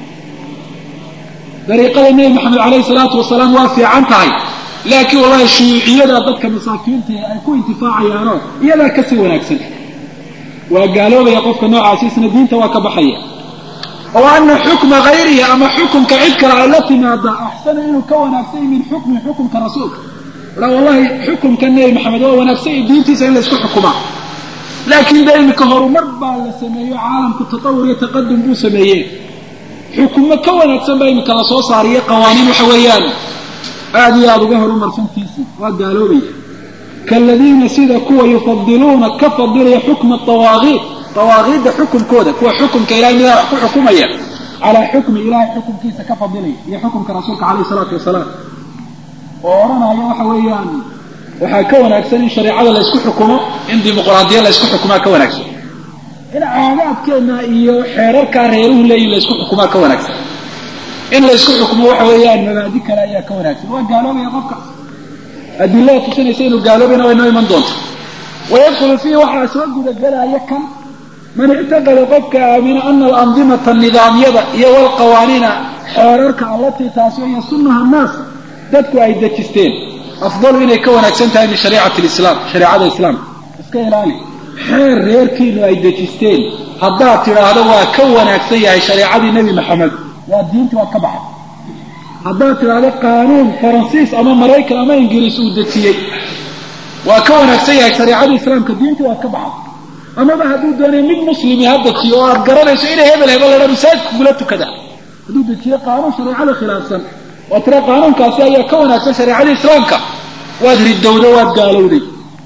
dariiqada nebi maxamed calayhi salaatu wasalaam waa fiican tahay laakiin wallahi shuuciyada dadka masaakiinta ay ku intifaacayaanoo iyadaa kasii wanaagsan waa gaaloobaya qofka noocaasi isna diinta waa ka baxaya oo ana xukma hayrihi ama xukumka cid kale ay la timaada axsana inuu ka wanaagsanya min xukmi xukumka rasuulka a wallahi xukumka nebi maxamed waa wanaagsanya diintiisa in laysku xukumaa laakiin de imika horumar baa la sameeyo caalamku tatawur iyo taqadum buu sameeyey xukumo ka wanaagsan baa imika lasoo saariyo qawaaniin waxa weeyaan aada iyo aada uga horumarsantiisii waa gaaloobaya kaaladiina sida kuwa yufadiluuna ka fadilaya xukma awaaqiid awaaqiidda xukumkooda kuwa xukumka ilahay midaa wax ku xukumaya calaa xukmi ilahay xukumkiisa ka fadilaya iyo xukumka rasuulka calayhi salaatu wasalaam oo odhanaya waxa weeyaan waxaa ka wanaagsan in shareecada laysku xukumo in dimuqraadiya laysku xukumaa ka wanaagsan in caadaadkeena iyo xeerarkaa reeruhu leeyihin laysku xukumaa ka wanaagsan in laysku xukumo waxa weeyaan mabaadi kale ayaa ka wanaagsan waa gaaloobaya qofka adilada tusinaysa inuu gaaloobayna way noo iman doonta wayadkulu fiihi waxaa soo gudagelaya kan man ictaqada qofka aamina ana alandimata nidaamyada iyo walqawaaniina xeerarka allatii taasi iyo sunaha naas dadku ay dejisteen afdalu inay ka wanaagsan tahay min shariicati lislaam shareecada islaamka iska ilaali xeer reerkiinu ay dejisteen haddaad tidhaahdo waa ka wanaagsan yahay shareecadii nebi maxamed waa diintii waa ka baxay haddaad tidhaahdo qaanuun faransiis ama maraykan ama ingiriis uu dejiyey waa ka wanaagsan yahay shareecadii islaamka diintii waa ka baxay amaba hadduu doonay mid muslimi ha dejiyo oo aad garanayso inay hebel hebel ladha masaajidka kula tukada hadduu dejiyo qaanuun shareecada khilaafsan waa tira qaanuunkaasi ayaa ka wanaagsan shareecadii islaamka waad ridowda waad gaalowday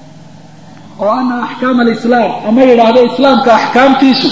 oo ana axkaama alislaam ama yidhaahdo islaamka axkaamtiisu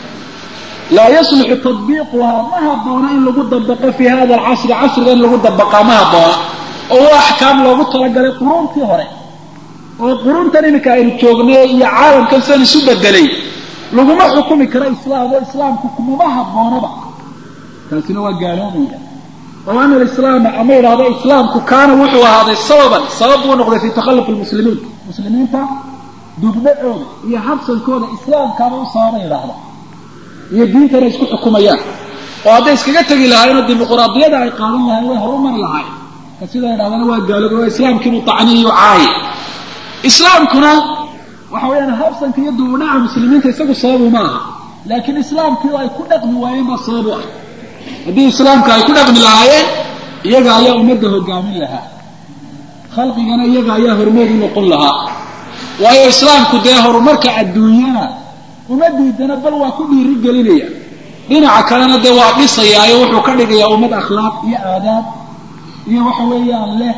laa yasluxu tadbiiquhaa ma habboona in lagu dabaqo fii hada alcasri casriga in lagu dabaqaa ma habboona oo waa axkaam loogu talagalay quruuntii hore oo quruuntan iminka aynu joognay iyo caalamkan sidan isu bedelay laguma xukumi karo islaam oo islaamku kumama habboonaba taasina waa gaaloobaya oo ana alislaama ama yidhahdo islaamku kaana wuxuu ahaaday sababan sabab buu noqday fii takhalufi lmuslimiin muslimiinta dubdhacooda iyo habsankooda islaamkaaba u sababa yidhaahda iyo diintana isku xukumayaan oo hadday iskaga tegi lahaayeenoo dimuqraadiyada ay qaadan lahayen way horumari lahaayeen ka sidaa yidhahdana waa gaalooba waa islaamkiinu tacniiyo caaye islaamkuna waxa weeyaan habsanka iyo dubudhaca muslimiinta isagu sababu ma aha laakiin islaamkii ay ku dhaqmi waayeen baa sababu ah haddii islaamka ay ku dhaqmi lahaayeen iyaga ayaa ummadda hogaamin lahaa khalqigana iyaga ayaa horumar u noqon lahaa waayo islaamku dee horumarka adduunyana uma diidana bal waa ku dhiiri gelinaya dhinaca kalena dee waa dhisayaayo wuxuu ka dhigayaa ummad akhlaaq iyo aadaab iyo waxa weeyaan leh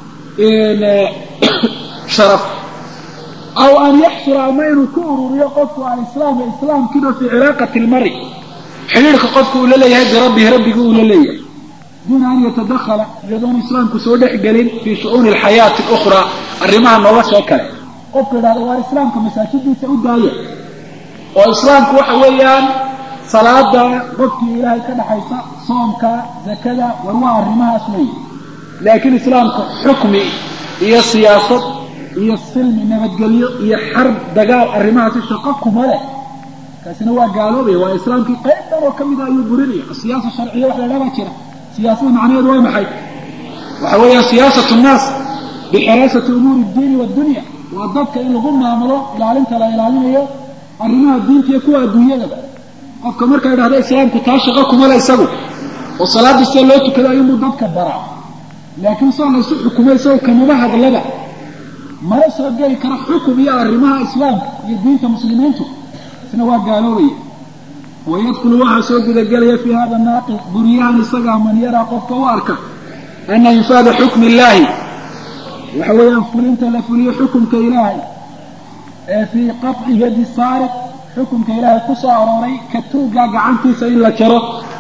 sharaf aw an yaxsura ama inuu ku ururiyo qofku alislaam islaamkiina fii cilaaqati lmari xidhiirka qofku uu la leeyahay birabbihi rabbigu uu la leeyahay duuna an yatadakhala iyadoon islaamku soo dhex gelin fii shu'uuni alxayaati alukhraa arrimaha nolosha kale qofku idhahda waa islaamka masaajidiisa u daaya oo islaamku waxa weeyaan salaada qofkii ilaahay ka dhaxaysa soomka zakada war waa arrimahaas weeye laakiin islaamka xukmi iyo siyaasad iyo silmi nabadgelyo iyo xarb dagaal arrimahaasi shaqo kuma leh kaasina waa gaaloobaya waa islaamkii qayb dhan oo ka mida ayuu burinaya asiyaasa sharciya wax la dhabaa jira siyaasada macnaheedu waa maxay waxa weeyaan siyaasatu nnaas bixiraasati umuuri ddiini waddunya waa dadka in lagu maamulo ilaalinta la ilaalinayo arrimaha diinta iyo kuwa adduunyadaba qofka markaa idhahda islaamku taa shaqo kuma le isagu oo salaadii sida loo tukada ayuunbuu dadka baraa laakiin soo laysu xukumay isagoo kamaba hadlaba mana soo geli karo xukum iyo arrimaha islaamka iyo diinta muslimiintu isna waa gaaloobaya wayadkulu waxaa soo gudagelaya fii hada naaqid buryahan isagaa man yaraa qofka u arka ana infaada xukmi illaahi waxa weeyaan fulinta la fuliyo xukumka ilaahay ee fii qaطci yadi saariq xukumka ilaahay ku soo arooray ka tuugaa gacantiisa in la jaro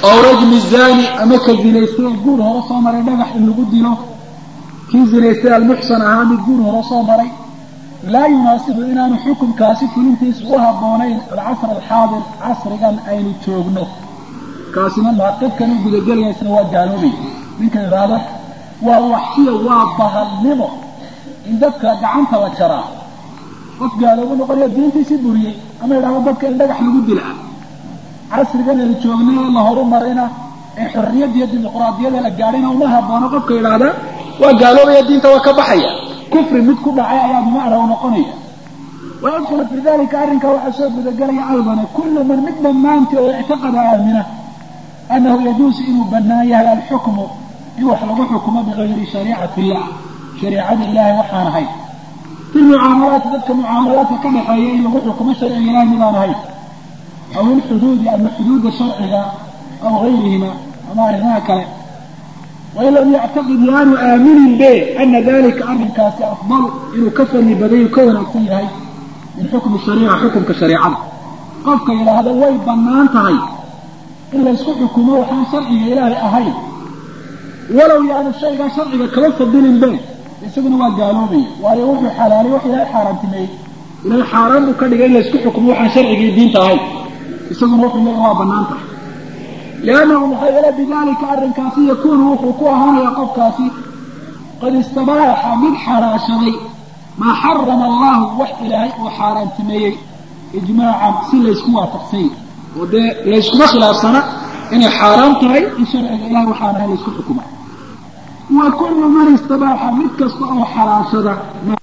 ow rajmi zani ama ka zinaystay guur hore soo maray dhagax in lagu dilo kii zinaystay almuxsan ahaa mid guur hore soo maray laa yunaasibu inaanu xukunkaasi fulintiisa u habboonayn alcasr alxaadir casrigan aynu joogno kaasina naaqibkan u gudagelaya isna waa gaaloobay ninka idhaahdo waa waxsiya waa bahalnimo in dadka gacanta la jaraa qof gaaloobu noqonaya diintiisii buriyey ama idhahdo dadka in dhagax lagu dila casrigan aynu joognay ee la horumarina ee xorriyadda iyo dimuqraadiyada la gaadhina uma haboono qofka idhaahda waa gaaloobaya diinta waa ka baxaya kufri mid ku dhacay ayaa bimacna u noqonaya wayadkulu fi dalika arrinkaa waxaa soo gudagelaya aydana kullu man mid dhammaantii oo ictiqada aamina annahu yajuusu inuu bannaan yahay alxukmu in wax lagu xukumo bigayri shariicati illah shariicada ilaahay waxaan ahayn fi mucaamalaati dadka mucaamalaadka ka dhexeeya in lagu xukumo sharciga ilahay midaan ahayn aw ilxuduudi ama xuduuda sharciga aw gayrihima ama arrimaha kale wain lam yactaqid yaanu aaminin be ana dalika arrinkaasi afdal inuu ka fadli badayu ka wanaagsan yahay min xukmi shariica xukumka shareicada qofka yidhaahda way bannaan tahay in laysku xukumo waxaan sharciga ilaahay ahayn walow yaanu shaygaa sharciga kaba fadilin be isaguna waa gaaloobaya waayo wuxuu xalaalay wax ilaahay xaaraantimeeyey ilaahay xaaraan buu ka dhigay in laysku xukumo waxaan sharcigii diinta ahayn isaguna wuxuu leeyahay waa bannaan tahay liannahu maxaa yeele bidalika arrinkaasi yakuunu wuxuu ku ahaanaya qofkaasi qad istabaaxa mid xaraashaday maa xarama allahu wax ilaahay uu xaaraantimeeyey ijmaacan si laysku waafaqsany oo dee layskuma khilaafsana inay xaaraan tahay in sharciga ilahay waxaan ahay laysku xukuma wa kullu man istabaaxa mid kasta oo xalaashada